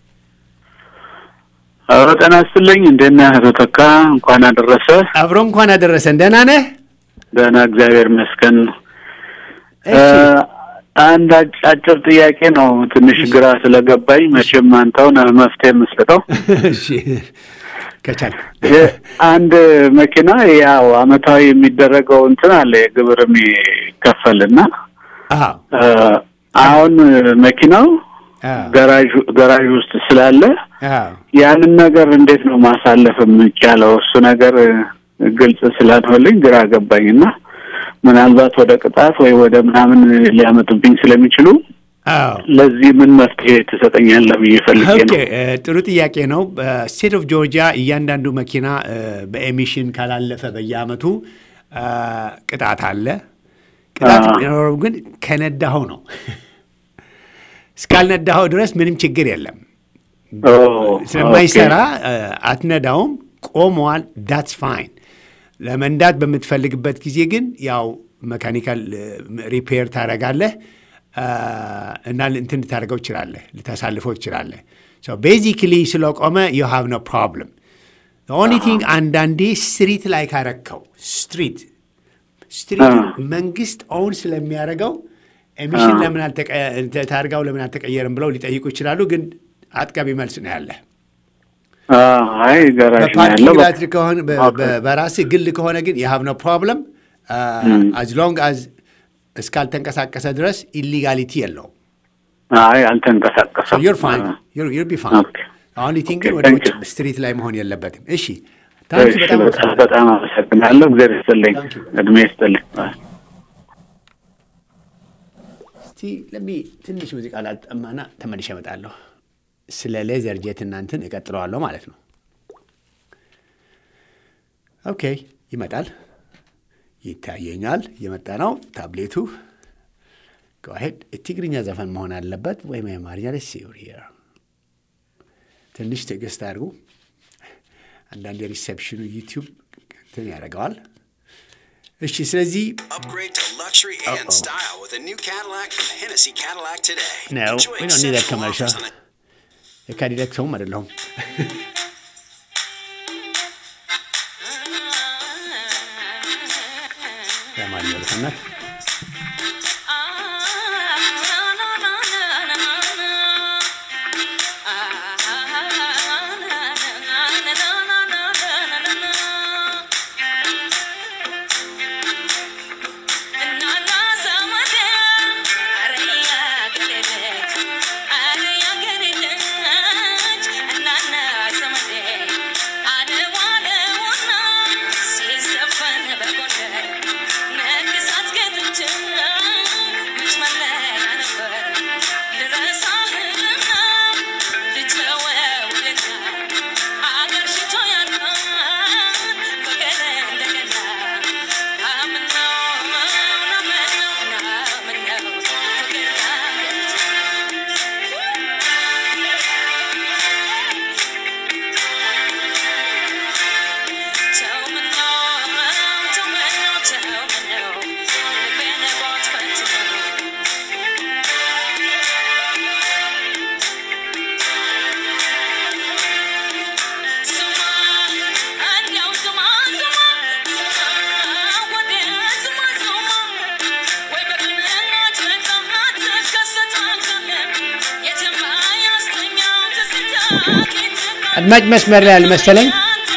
አዎ ጤና ይስጥልኝ። እንዴት ነህ አቶ ተካ? እንኳን አደረሰ። አብሮ እንኳን አደረሰን። ደህና ነህ? ደህና እግዚአብሔር ይመስገን። አንድ አጭር ጥያቄ ነው፣ ትንሽ ግራ ስለገባኝ መቼም አንተው ነህ መፍትሄ የምትሰጠው። ከቻል አንድ መኪና ያው አመታዊ የሚደረገው እንትን አለ የግብር የሚከፈልና አሁን መኪናው ገራዥ ገራዥ ውስጥ ስላለ ያንን ነገር እንዴት ነው ማሳለፍ የሚቻለው? እሱ ነገር ግልጽ ስላልሆነልኝ ግራ ገባኝና ምናልባት ወደ ቅጣት ወይ ወደ ምናምን ሊያመጡብኝ ስለሚችሉ ለዚህ ምን መፍትሄ ትሰጠኛለህ ብዬ ፈልጌ ነው። ጥሩ ጥያቄ ነው። በስቴት ኦፍ ጆርጂያ እያንዳንዱ መኪና በኤሚሽን ካላለፈ በየአመቱ ቅጣት አለ። ቅጣት የሚኖረው ግን ከነዳኸው ነው። እስካልነዳኸው ድረስ ምንም ችግር የለም። ስለማይሰራ አትነዳውም፣ ቆመዋል። ዳትስ ፋይን። ለመንዳት በምትፈልግበት ጊዜ ግን ያው መካኒካል ሪፔር ታደርጋለህ እና እንትን ልታደርገው ትችላለህ፣ ልታሳልፈው ትችላለህ። ቤዚክሊ ስለቆመ ዩ ሃቭ ኖ ፕሮብለም። ኦንሊ ቲንግ አንዳንዴ ስትሪት ላይ ካረከው ስትሪት ስትሪት መንግስት ኦውን ስለሚያደርገው ኤሚሽን ለምን ታርጋው ለምን አልተቀየርም ብለው ሊጠይቁ ይችላሉ። ግን አጥጋቢ መልስ ነው ያለ። አይ በፓርኪንግ ላት ከሆነ በራስህ ግል ከሆነ ግን የሀብ ነው ፕሮብለም አዝ ሎንግ አዝ እስካልተንቀሳቀሰ ድረስ ኢሊጋሊቲ የለውም። አይ አልተንቀሳቀሰም። ዩር ፋይን ዩር ቢ ፋይን። ኦኬ። አሁን ቲንክ ግን ኦኬ፣ ወደ ታንክ ውጭ ዩ። ስትሪት ላይ መሆን የለበትም። እሺ ታንክ እሺ፣ በጣም በጣም በጣም አመሰግናለሁ። እግዚአብሔር ይስጥልኝ፣ ታንክ ዩ። እድሜ ይስጥልኝ። አይ። እስቲ ለሚ ትንሽ ሙዚቃ ላጠማና ተመልሼ እመጣለሁ። ስለ ሌዘር ጄት እናንትን እቀጥለዋለሁ ማለት ነው። ኦኬ ይመጣል፣ ይታየኛል። እየመጣ ነው ታብሌቱ። ከዋሄድ ትግርኛ ዘፈን መሆን አለበት ወይም የአማርኛ ደስ ር ትንሽ ትዕግስት አድርጉ። አንዳንድ የሪሴፕሽኑ ዩቲዩብ እንትን ያደርገዋል። እሺ ስለዚህ Upgrade to luxury and style with a new Cadillac from Hennessy Cadillac today. No, Enjoy we don't need that exceptional commercial. offers on a የካዲላክ ሰውም አይደለሁም። የአማርኛ ዘፈናት አድማጭ መስመር ላይ አልመሰለኝ።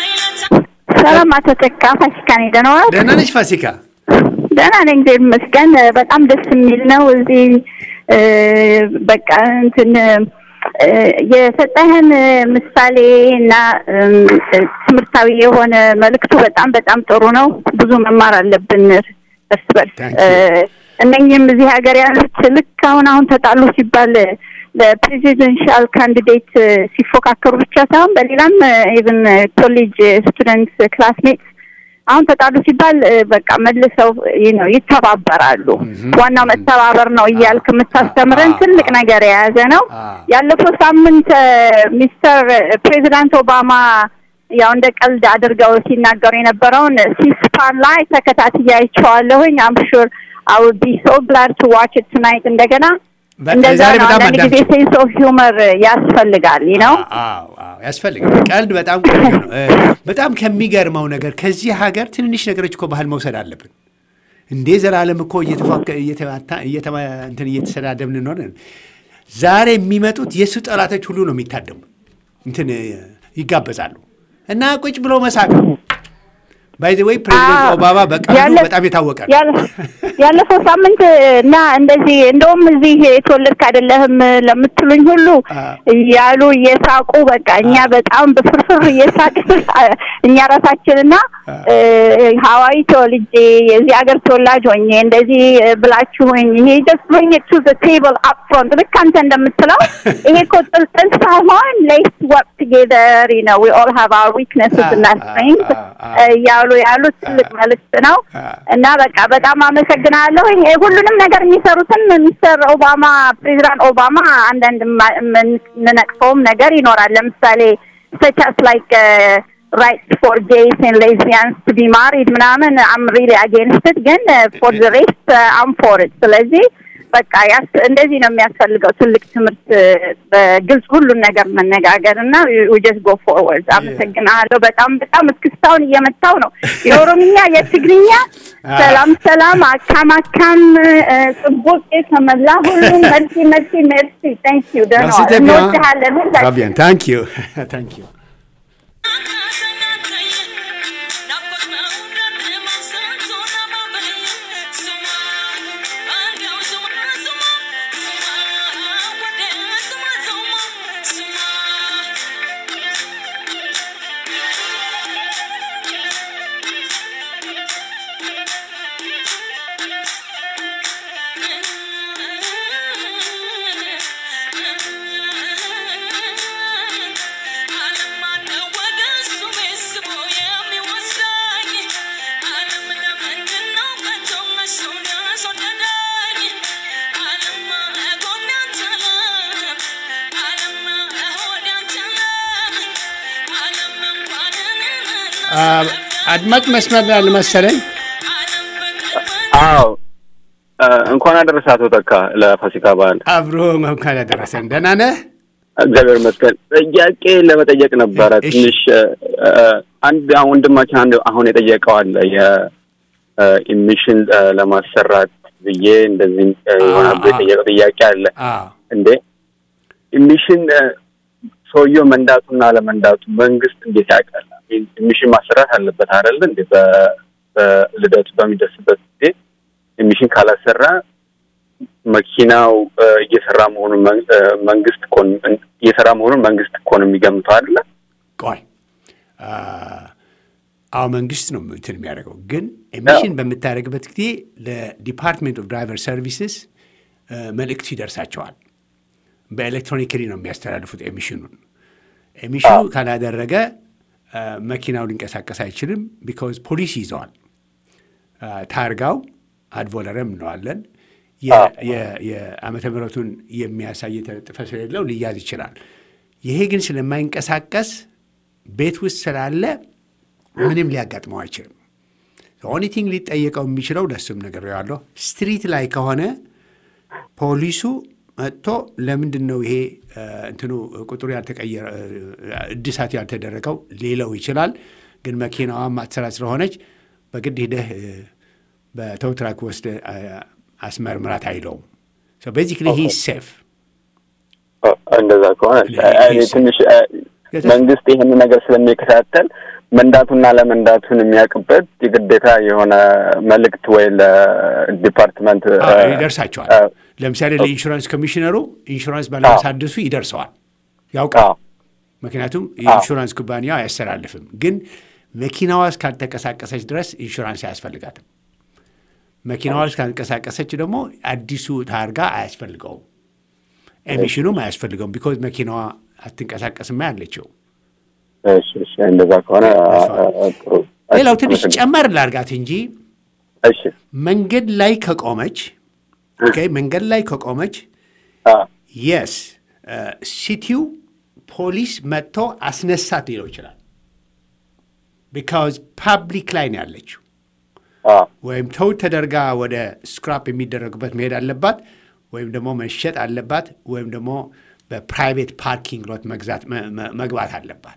ሰላም አቶ ተካ ፋሲካ ነኝ። ደህና ዋልክ? ደህና ነች ፋሲካ? ደህና ነኝ፣ እግዚአብሔር ይመስገን። በጣም ደስ የሚል ነው። እዚህ እ፣ በቃ እንትን እ፣ የሰጠህን ምሳሌ እና እም፣ ትምህርታዊ የሆነ መልእክቱ በጣም በጣም ጥሩ ነው። ብዙ መማር አለብን እርስ በርስ Thank እ፣ you. እነኝህም እዚህ ሀገር ያሉት ልክ አሁን አሁን ተጣሉ ሲባል ለፕሬዚደንሻል ካንዲዴት ሲፎካከሩ ብቻ ሳይሆን በሌላም ኢቭን ኮሌጅ ስቱደንት ክላስሜት አሁን ተጣሉ ሲባል እ፣ በቃ መልሰው ይህ ነው ይተባበራሉ። ዋናው መተባበር ነው እያልክ የምታስተምረን ትልቅ ነገር የያዘ ነው። አዎ። ያለፈው ሳምንት እ፣ ሚስተር ፕሬዚዳንት ኦባማ ያው እንደ ቀልድ አድርገው ሲናገሩ የነበረውን ሲስፓን ላይ ተከታትዬ አይቼዋለሁኝ። አም ሹር አይ ውድ ቢ ሶ ግላድ ቱ ዋች ኢት ቱናይት እንደገና በ- እንደዛ ዛሬ ነው። በጣም አንዳንድ ጊዜ አዳምጪው። ሴንስ ኦፍ ሂውመር ያስፈልጋል ነው። አዎ አዎ ያስፈልጋል። ቀልድ በጣም ቆንጆ ነው። እ፣ በጣም ከሚገርመው ነገር ከዚህ ሀገር ትንንሽ ነገሮች እኮ ባህል መውሰድ አለብን። እንዴ ዘላለም እኮ እየተፋከ- እየተማታ- እየተማ- እንትን እየተሰዳደብን እንሆን። ዛሬ የሚመጡት የእሱ ጠላቶች ሁሉ ነው የሚታደሙ እንትን እ፣ ይጋበዛሉ እና ቁጭ ብሎ መሳቅ ነው። ባይ ዘ ወይ ፕሬዚደንት አዎ። ኦባማ በቀልዱ ያለ- በጣም የታወቀ ነው። ያለ- ያለፈው ሳምንት እና እንደዚህ እንደውም እዚህ የተወለድክ አይደለህም ለምትሉኝ ሁሉ አዎ። ያሉ እየሳቁ በቃ እኛ በጣም በፍርፍር እየሳቅ እኛ ራሳችንና ሀዋይ ተወልጄ የዚህ ሀገር ተወላጅ ሆኜ እንደዚህ ብላችሁኝ ይሄ ደስ ብሎኝ ቱ ዘ ቴብል አፕ ፍሮንት ልክ አንተ እንደምትለው ይሄ እኮ ጥልጥል ሳይሆን ሌስ ወርክ ቱጌዘር ነው ዊ ኦል ሃቭ አወር ዊክነስስ እና አዎ፣ ስትሬንግስ አዎ፣ አዎ። እያሉ ያሉት ትልቅ መልዕክት ነው አዎ። እና በቃ በጣም አመሰግናለሁ። ይሄ ሁሉንም ነገር የሚሰሩትን ሚስተር ኦባማ ፕሬዚዳንት ኦባማ አንዳንድ ማ- የምንነቅፈውም ነገር ይኖራል። ለምሳሌ ሰቻስ ላይክ ራይትስ ፎር ጌይስ ኤንድ ሌዝቢያንስ ቱ ቢ ማሪድ ምናምን አም ሪሊ አጌንስት ግን ፎር ዘ ሬስት አም ፎር ኢት። ስለዚህ በቃ ያስ እንደዚህ ነው የሚያስፈልገው ትልቅ ትምህርት በግልጽ ሁሉን ነገር መነጋገር እና ጀስት ጎ ፎርወርድ። አመሰግናለሁ። በጣም በጣም እስክስታውን እየመታው ነው የኦሮምኛ የትግርኛ ሰላም ሰላም አካም አካም ጽቡቅ ከመላ ሁሉ መልሲ መልሲ መልሲ ታንክ ዩ ደህና ዋል። እንወድሃለን ሁላችን። ፋቢያን ታንክ ዩ ታንክ ዩ Thank you. አድማጭ መስመር ላይ መሰለኝ። አዎ እንኳን አደረሰ አቶ ተካ ለፋሲካ በዓል። አብሮ እንኳን ያደረሰን። ደህና ነህ? እግዚአብሔር ይመስገን። ጥያቄ ለመጠየቅ ነበረ እሺ። ትንሽ አንድ አሁን ወንድማችን አንድ አሁን የጠየቀው አለ የኢሚሽን ለማሰራት ብዬ እንደዚህ ይሆናል ብሎ የጠየቀው ጥያቄ አለ። አዎ እንዴ ኢሚሽን ሰውየው መንዳቱና አለመንዳቱ መንግስት እንዴት ያውቃል? ኢሚሽን ማሰራት አለበት አይደል? እንዴ በ- በልደቱ በሚደርስበት ጊዜ ኢሚሽን ካላሰራ መኪናው እ፣ እየሰራ መሆኑን መን- እ፣ መንግስት እኮ ነው- እየሰራ መሆኑን መንግስት እኮ ነው የሚገምተው አይደለ? ቆይ አ፣ አዎ መንግስት ነው እንትን የሚያደርገው። ግን ኤሚሽን በምታደርግበት ጊዜ ለዲፓርትሜንት ኦፍ ድራይቨር ሰርቪስስ መልእክቱ ይደርሳቸዋል። በኤሌክትሮኒክሊ ነው የሚያስተላልፉት ኤሚሽኑን። ኤሚሽኑ ካላደረገ አ፣ መኪናው ሊንቀሳቀስ አይችልም። ቢካዝ ፖሊስ ይዘዋል። አ፣ ታርጋው አድቮለረም እንለዋለን። የ- የ- የዓመተ ምሕረቱን የሚያሳይ የተለጠፈ ስለሌለው ሊያዝ ይችላል። ይሄ ግን ስለማይንቀሳቀስ ቤት ውስጥ ስላለ ምንም ሊያጋጥመው አይችልም። ኦኒቲንግ ሊጠየቀው የሚችለው ለሱም ነገር ያለው ስትሪት ላይ ከሆነ ፖሊሱ መጥቶ ለምንድን ነው ይሄ እ፣ እንትኑ ቁጥሩ ያልተቀየረ እ፣ እድሳት ያልተደረገው ሊለው ይችላል። ግን መኪናዋ ማትሰራ ስለሆነች በግድ ሂደህ እ፣ በተው ትራክ ወስደ አስመርምራት አይለውም። ቤዚክሊ ሂ ሴፍ ኦ፣ እንደዛ ከሆነ እኔ ትንሽ እ፣ መንግስት ይህን ነገር ስለሚከታተል መንዳቱና ለመንዳቱን የሚያውቅበት የግዴታ የሆነ መልእክት ወይ ለዲፓርትመንት እ፣ ይደርሳቸዋል። እ፣ ለምሳሌ ለኢንሹራንስ ኮሚሽነሩ ኢንሹራንስ ባለማሳደሱ ይደርሰዋል፣ ያውቃል። አዎ፣ ምክንያቱም የኢንሹራንስ ኩባንያው አያስተላልፍም። ግን መኪናዋ እስካልተንቀሳቀሰች ድረስ ኢንሹራንስ አያስፈልጋትም። መኪናዋ እስካልተንቀሳቀሰች ደግሞ አዲሱ ታርጋ አያስፈልገውም፣ ኤሚሽኑም አያስፈልገውም። ቢኮዝ መኪናዋ አትንቀሳቀስማ ያለችው። እሺ፣ እሺ፣ እንደዛ ከሆነ አ፣ አ፣ አ፣ ጥሩ። ሌላው ትንሽ አመሰግናለሁ። ጨመር ላርጋት እንጂ እሺ፣ መንገድ ላይ ከቆመች ኦኬ፣ መንገድ ላይ ከቆመች አ፣ የስ ሲቲው ፖሊስ መጥቶ አስነሳት ሊለው ይችላል። ቢካዝ ፓብሊክ ላይ ነው ያለችው። አ፣ ወይም ተው ተደርጋ ወደ ስክራፕ የሚደረጉበት መሄድ አለባት፣ ወይም ደግሞ መሸጥ አለባት፣ ወይም ደግሞ በፕራይቬት ፓርኪንግ ሎት መግዛት መ- መ- መግባት አለባት።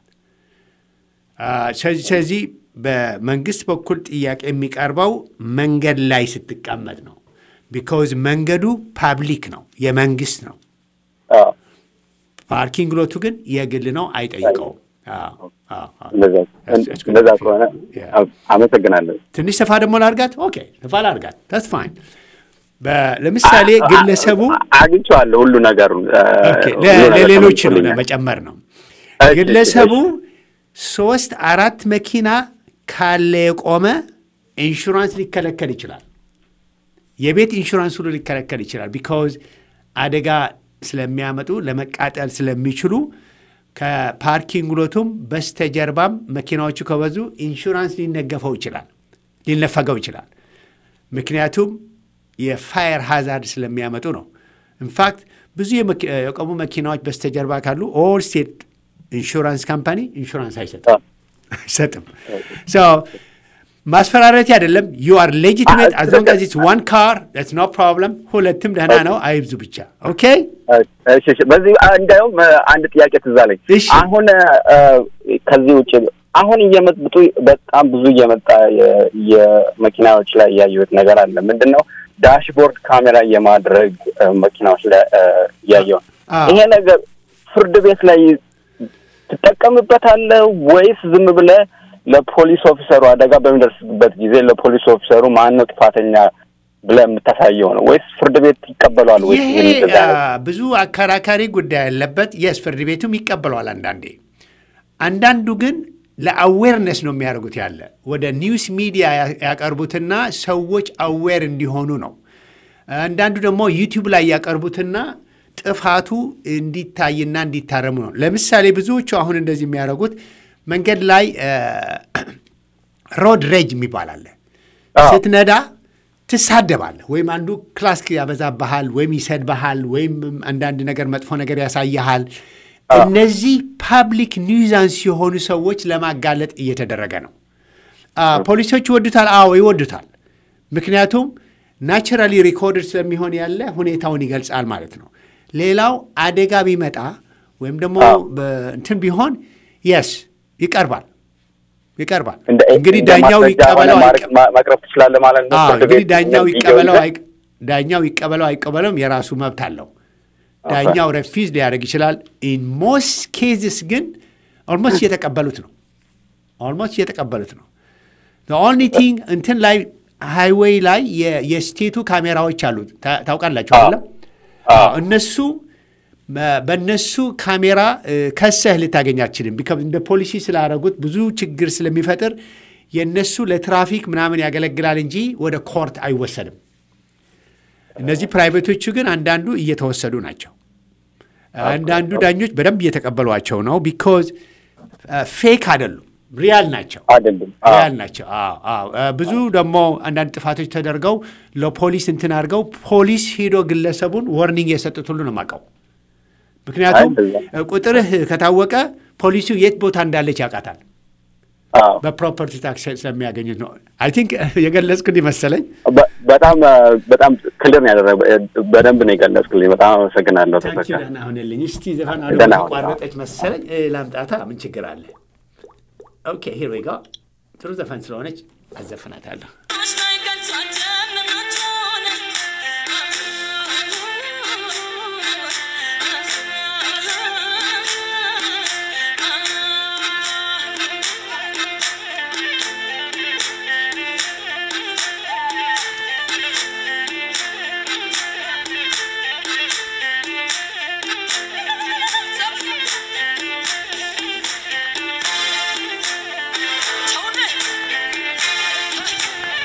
አ፣ ስለዚህ ስለዚህ በመንግስት በኩል ጥያቄ የሚቀርበው መንገድ ላይ ስትቀመጥ ነው። ቢካዝ መንገዱ ፓብሊክ ነው፣ የመንግስት ነው። አ፣ ፓርኪንግ ሎቱ ግን የግል ነው፣ አይጠይቀውም። አዎ፣ አዎ፣ አዎ። እንደዛ That's- that's good. እንደዛ ከሆነ Yeah. አ- አመሰግናለሁ። ትንሽ ሰፋ ደግሞ ላርጋት። ኦኬ ሰፋ ላርጋት። ታስ ፋይን። ለምሳሌ ግለሰቡ አ- አግኝቼዋለሁ ሁሉ ነገሩን አ፣ ኦኬ፣ ሁሉ ለ- ነገር ለሌሎች ነው ተመልሶልኛል። ለመጨመር ነው። እሺ፣ ግለሰቡ እሺ፣ ሶስት አራት መኪና ካለ የቆመ ኢንሹራንስ ሊከለከል ይችላል። የቤት ኢንሹራንስ ሁሉ ሊከለከል ይችላል። ቢካዝ አደጋ ስለሚያመጡ ለመቃጠል ስለሚችሉ ከፓርኪንግ ሎቱም በስተጀርባም መኪናዎቹ ከበዙ ኢንሹራንስ ሊነገፈው ይችላል፣ ሊነፈገው ይችላል። ምክንያቱም የፋየር ሃዛርድ ስለሚያመጡ ነው። ኢንፋክት ብዙ የመኪ- የቆሙ መኪናዎች በስተጀርባ ካሉ ኦል ስቴት ኢንሹራንስ ካምፓኒ ኢንሹራንስ አይሰጥም አይሰጥም። ሶ ማስፈራረት አይደለም። ዩ አር ሌጂቲሜት አዝ ሎንግ አዝ ኢትስ ዋን ካር ስ ኖ ፕሮብለም። ሁለትም ደህና ነው፣ አይብዙ ብቻ። ኦኬ እሺ፣ እሺ። በዚህ አ፣ እንዲያውም አ፣ አንድ ጥያቄ ትዝ አለኝ። እሺ። አሁን አ፣ ከዚህ ውጭ አሁን እየመጡ በጣም ብዙ እየመጣ የ- የመኪናዎች ላይ ያየሁት ነገር አለ። ምንድን ነው ዳሽቦርድ ካሜራ የማድረግ አ፣ መኪናዎች ላይ አ፣ እያየሁ ነው። አዎ። ይሄ ነገር ፍርድ ቤት ላይ ትጠቀምበታለህ ወይስ ዝም ብለህ ለፖሊስ ኦፊሰሩ አደጋ በሚደርስበት ጊዜ ለፖሊስ ኦፊሰሩ ማን ነው ጥፋተኛ ብለህ የምታሳየው ነው ወይስ ፍርድ ቤት ይቀበለዋል ወይስ ይሄ ይህን እንደዛ አ፣ አይነት? ብዙ አከራካሪ ጉዳይ ያለበት የስ ፍርድ ቤቱም ይቀበለዋል አንዳንዴ። አንዳንዱ ግን ለአዌርነስ ነው የሚያደርጉት ያለ ወደ ኒውስ ሚዲያ ያ- ያቀርቡትና ሰዎች አዌር እንዲሆኑ ነው። አንዳንዱ ደግሞ ዩቲዩብ ላይ ያቀርቡትና ጥፋቱ እንዲታይና እንዲታረሙ ነው። ለምሳሌ ብዙዎቹ አሁን እንደዚህ የሚያደርጉት መንገድ ላይ ሮድ ሬጅ የሚባል አለ። አዎ። ስትነዳ ትሳደባለህ፣ ወይም አንዱ ክላስክ ያበዛብሃል፣ ወይም ይሰድብሃል፣ ወይም አንዳንድ ነገር መጥፎ ነገር ያሳይሃል። እነዚህ ፓብሊክ ኒውዛንስ የሆኑ ሰዎች ለማጋለጥ እየተደረገ ነው። ፖሊሶች ይወዱታል? አዎ ይወዱታል። ምክንያቱም ናቹራሊ ሪኮርድ ስለሚሆን ያለ ሁኔታውን ይገልጻል ማለት ነው። ሌላው አደጋ ቢመጣ ወይም ደግሞ እንትን ቢሆን የስ ይቀርባል ይቀርባል። እንግዲህ ዳኛው ይቀበለው ማቅረብ ትችላለህ ማለት ነው። እንግዲህ ዳኛው ይቀበለው ዳኛው ይቀበለው አይቀበለውም የራሱ መብት አለው። ዳኛው ረፊዝ ሊያደርግ ይችላል። ኢን ሞስት ኬዝስ ግን ኦልሞስት እየተቀበሉት ነው። ኦልሞስት እየተቀበሉት ነው። ኦንሊ ቲንግ እንትን ላይ ሃይዌይ ላይ የስቴቱ ካሜራዎች አሉት ታውቃላችሁ አይደለም? እነሱ በእነሱ ካሜራ ከሰህ ልታገኝ አትችልም። እንደ ፖሊሲ ስላደረጉት ብዙ ችግር ስለሚፈጥር የእነሱ ለትራፊክ ምናምን ያገለግላል እንጂ ወደ ኮርት አይወሰድም። እነዚህ ፕራይቬቶቹ ግን አንዳንዱ እየተወሰዱ ናቸው። አንዳንዱ ዳኞች በደንብ እየተቀበሏቸው ነው። ቢኮዝ ፌክ አይደሉም፣ ሪያል ናቸው። ሪያል ናቸው። ብዙ ደግሞ አንዳንድ ጥፋቶች ተደርገው ለፖሊስ እንትን አድርገው ፖሊስ ሄዶ ግለሰቡን ወርኒንግ የሰጡት ሁሉ ነው የማውቀው። ምክንያቱም ቁጥርህ ከታወቀ ፖሊሱ የት ቦታ እንዳለች ያውቃታል። በፕሮፐርቲ ታክስ ስለሚያገኙት ነው። አይ ቲንክ የገለጽኩልኝ መሰለኝ። በጣም በጣም ክልር ነው ያደረገ። በደንብ ነው የገለጽክልኝ። በጣም አመሰግናለሁ። ታንኪ ደህና ሁንልኝ። እስቲ ዘፈን ቋረጠች መሰለኝ ላምጣታ። ምን ችግር አለ? ኦኬ ሂር ዊ ጎ። ጥሩ ዘፈን ስለሆነች አዘፍናታለሁ። Tony!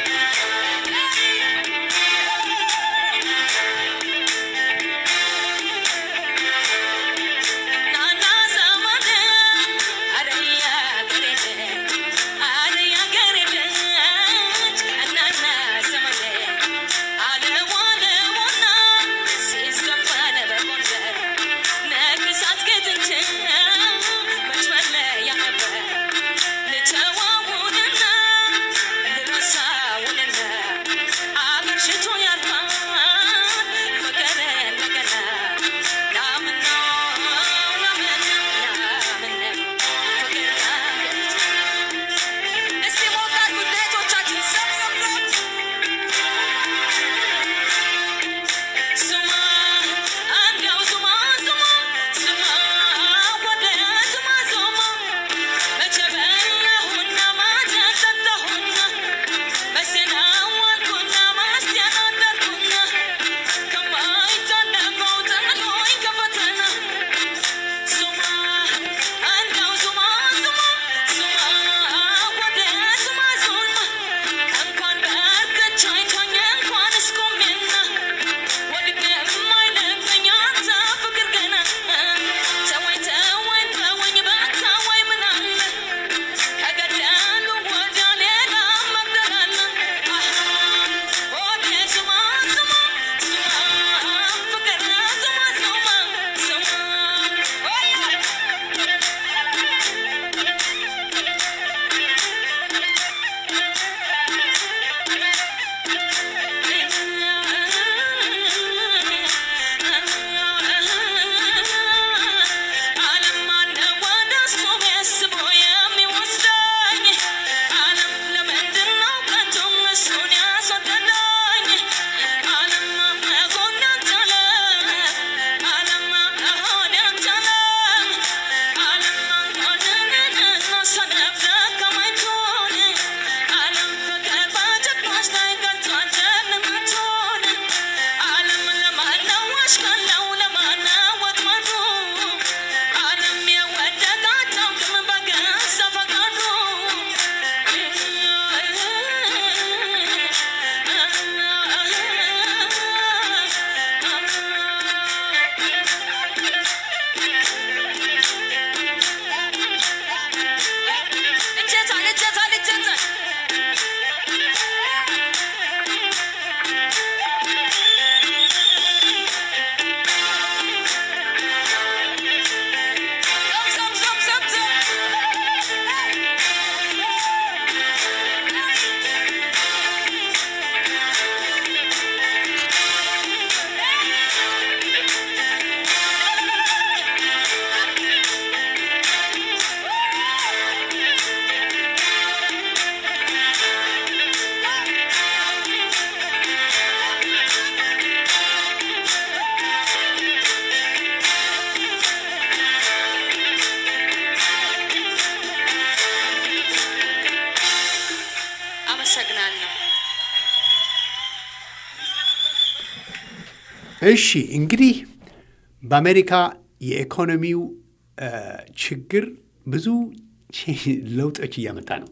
እሺ እንግዲህ በአሜሪካ የኢኮኖሚው ችግር ብዙ ለውጦች እያመጣ ነው።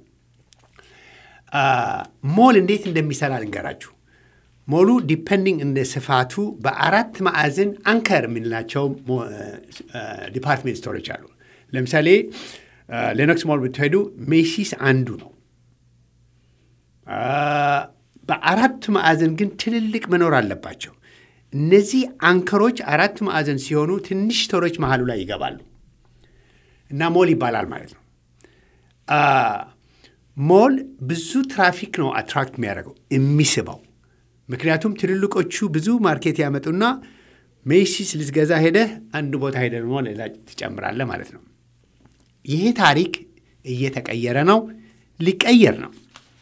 ሞል እንዴት እንደሚሰራ ልንገራችሁ። ሞሉ ዲፐንዲንግ እንደ ስፋቱ በአራት ማዕዘን አንከር የምንላቸው ዲፓርትሜንት ስቶሮች አሉ። ለምሳሌ ሌኖክስ ሞል ብትሄዱ ሜሲስ አንዱ ነው። በአራቱ ማዕዘን ግን ትልልቅ መኖር አለባቸው። እነዚህ አንከሮች አራት ማዕዘን ሲሆኑ ትንሽ ስቶሮች መሀሉ ላይ ይገባሉ እና ሞል ይባላል ማለት ነው። ሞል ብዙ ትራፊክ ነው አትራክት የሚያደርገው የሚስበው። ምክንያቱም ትልልቆቹ ብዙ ማርኬት ያመጡና ሜሲስ ልትገዛ ሄደህ አንድ ቦታ ሄደህ ደግሞ ሌላ ትጨምራለህ ማለት ነው። ይሄ ታሪክ እየተቀየረ ነው፣ ሊቀየር ነው።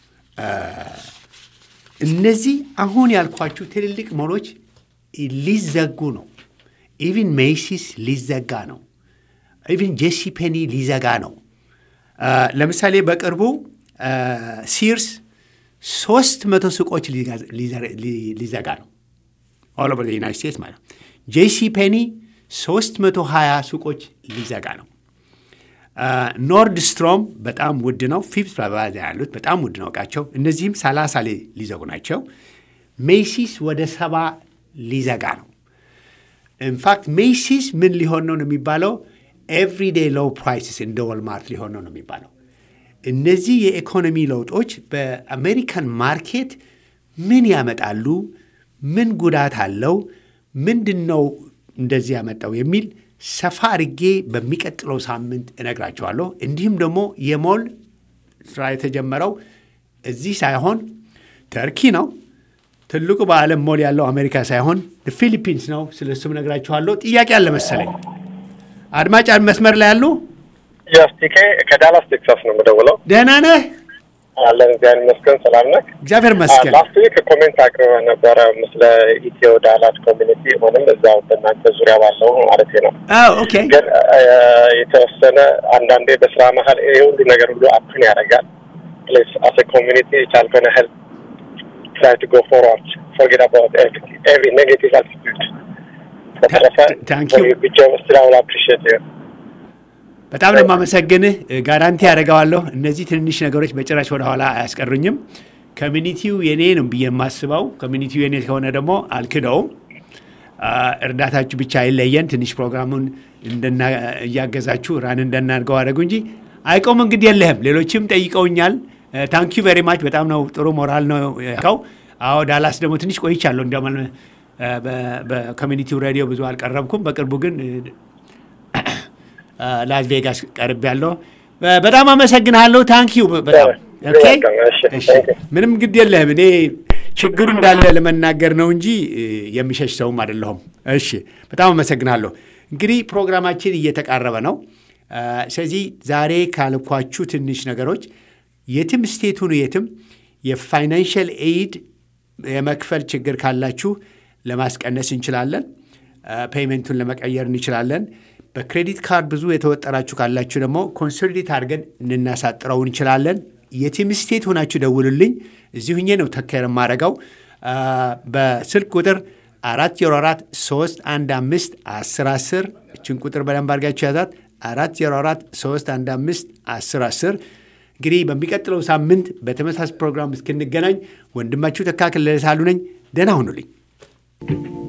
እነዚህ አሁን ያልኳችሁ ትልልቅ ሞሎች ሊዘጉ ነው። ኢቭን ሜሲስ ሊዘጋ ነው። ኢቭን ጄሲ ፔኒ ሊዘጋ ነው። ለምሳሌ በቅርቡ ሲርስ ሶስት መቶ ሱቆች ሊዘጋ ነው። ኦል ኦቨር ዩናይት ስቴትስ ማለት ነው። ጄሲ ፔኒ ሶስት መቶ ሀያ ሱቆች ሊዘጋ ነው። ኖርድ ስትሮም በጣም ውድ ነው። ፊፍት በባዛ ያሉት በጣም ውድ ነው እቃቸው። እነዚህም ሰላሳ ሊዘጉ ናቸው። ሜሲስ ወደ ሰባ ሊዘጋ ነው። ኢንፋክት ሜሲስ ምን ሊሆን ነው ነው የሚባለው ኤቭሪዴ ሎው ፕራይስስ እንደ ወልማርት ሊሆን ነው ነው የሚባለው። እነዚህ የኢኮኖሚ ለውጦች በአሜሪካን ማርኬት ምን ያመጣሉ? ምን ጉዳት አለው? ምንድን ነው እንደዚህ ያመጣው የሚል ሰፋ አድርጌ በሚቀጥለው ሳምንት እነግራቸዋለሁ። እንዲሁም ደግሞ የሞል ስራ የተጀመረው እዚህ ሳይሆን ተርኪ ነው። ትልቁ በዓለም ሞል ያለው አሜሪካ ሳይሆን ፊሊፒንስ ነው። ስለ እሱም እነግራችኋለሁ። ጥያቄ አለ መሰለኝ። አድማጭ መስመር ላይ ያሉ ያስቲኬ ከዳላስ ቴክሳስ ነው የምደውለው። ደህና ነህ? አለን እግዚአብሔር ይመስገን። ሰላም ነህ? እግዚአብሔር ይመስገን። ላስት ዊክ ኮሜንት አቅርበህ ነበረ ስለ ኢትዮ ዳላስ ኮሚኒቲ ሆንም እዛው በእናንተ ዙሪያ ባለው ማለት ነው። ኦኬ። ግን የተወሰነ አንዳንዴ በስራ መሀል ይህ ሁሉ ነገር ሁሉ አፕን ያደርጋል። ፕሌስ አስ ኮሚኒቲ የቻልከውን ያህል ትራይ ቱ ጎ ፎርዋርድ ፎርጌት አባውት ኤቭሪ ኔጌቲቭ አቲቱድ በተረፈ ብቻ ስራውን አፕሪሽት በጣም ነው የማመሰግንህ። ጋራንቲ ያደርገዋለሁ። እነዚህ ትንንሽ ነገሮች በጭራሽ ወደኋላ አያስቀሩኝም። ኮሚኒቲው የኔ ነው ብዬ የማስበው ኮሚኒቲው የኔ ከሆነ ደግሞ አልክደውም። እርዳታችሁ ብቻ አይለየን። ትንሽ ፕሮግራሙን እያገዛችሁ ራን እንደናድርገው አደረጉ እንጂ አይቆም። እንግዲህ የለህም። ሌሎችም ጠይቀውኛል። ታንኪዩ ቬሪ ማች። በጣም ነው ጥሩ ሞራል ነው ያልከው። አዎ ዳላስ ደግሞ ትንሽ ቆይቻለሁ። እንዲያውም በኮሚኒቲው ሬዲዮ ብዙ አልቀረብኩም። በቅርቡ ግን ላስ ቬጋስ ቀርብ ያለው በጣም አመሰግንሃለሁ። ታንኪዩ በጣም ምንም ግድ የለህም። እኔ ችግሩ እንዳለ ለመናገር ነው እንጂ የሚሸሽ ሰውም አይደለሁም። እሺ፣ በጣም አመሰግናለሁ። እንግዲህ ፕሮግራማችን እየተቃረበ ነው። ስለዚህ ዛሬ ካልኳችሁ ትንሽ ነገሮች የትም ስቴቱን የትም የፋይናንሽል ኤይድ የመክፈል ችግር ካላችሁ ለማስቀነስ እንችላለን። ፔይመንቱን ለመቀየር እንችላለን። በክሬዲት ካርድ ብዙ የተወጠራችሁ ካላችሁ ደግሞ ኮንሶሊዴት አድርገን እንናሳጥረው እንችላለን። የትም ስቴት ሆናችሁ ደውሉልኝ። እዚሁ ሁኜ ነው ተከር የማደርገው። በስልክ ቁጥር አራት ዜሮ አራት ሶስት አንድ አምስት አስር አስር እችን ቁጥር በደንብ አድርጋችሁ ያዛት። አራት ዜሮ አራት ሶስት አንድ አምስት አስር አስር እንግዲህ በሚቀጥለው ሳምንት በተመሳሳይ ፕሮግራም እስክንገናኝ ወንድማችሁ ተካክል ለሳሉ ነኝ። ደህና ሁኑልኝ።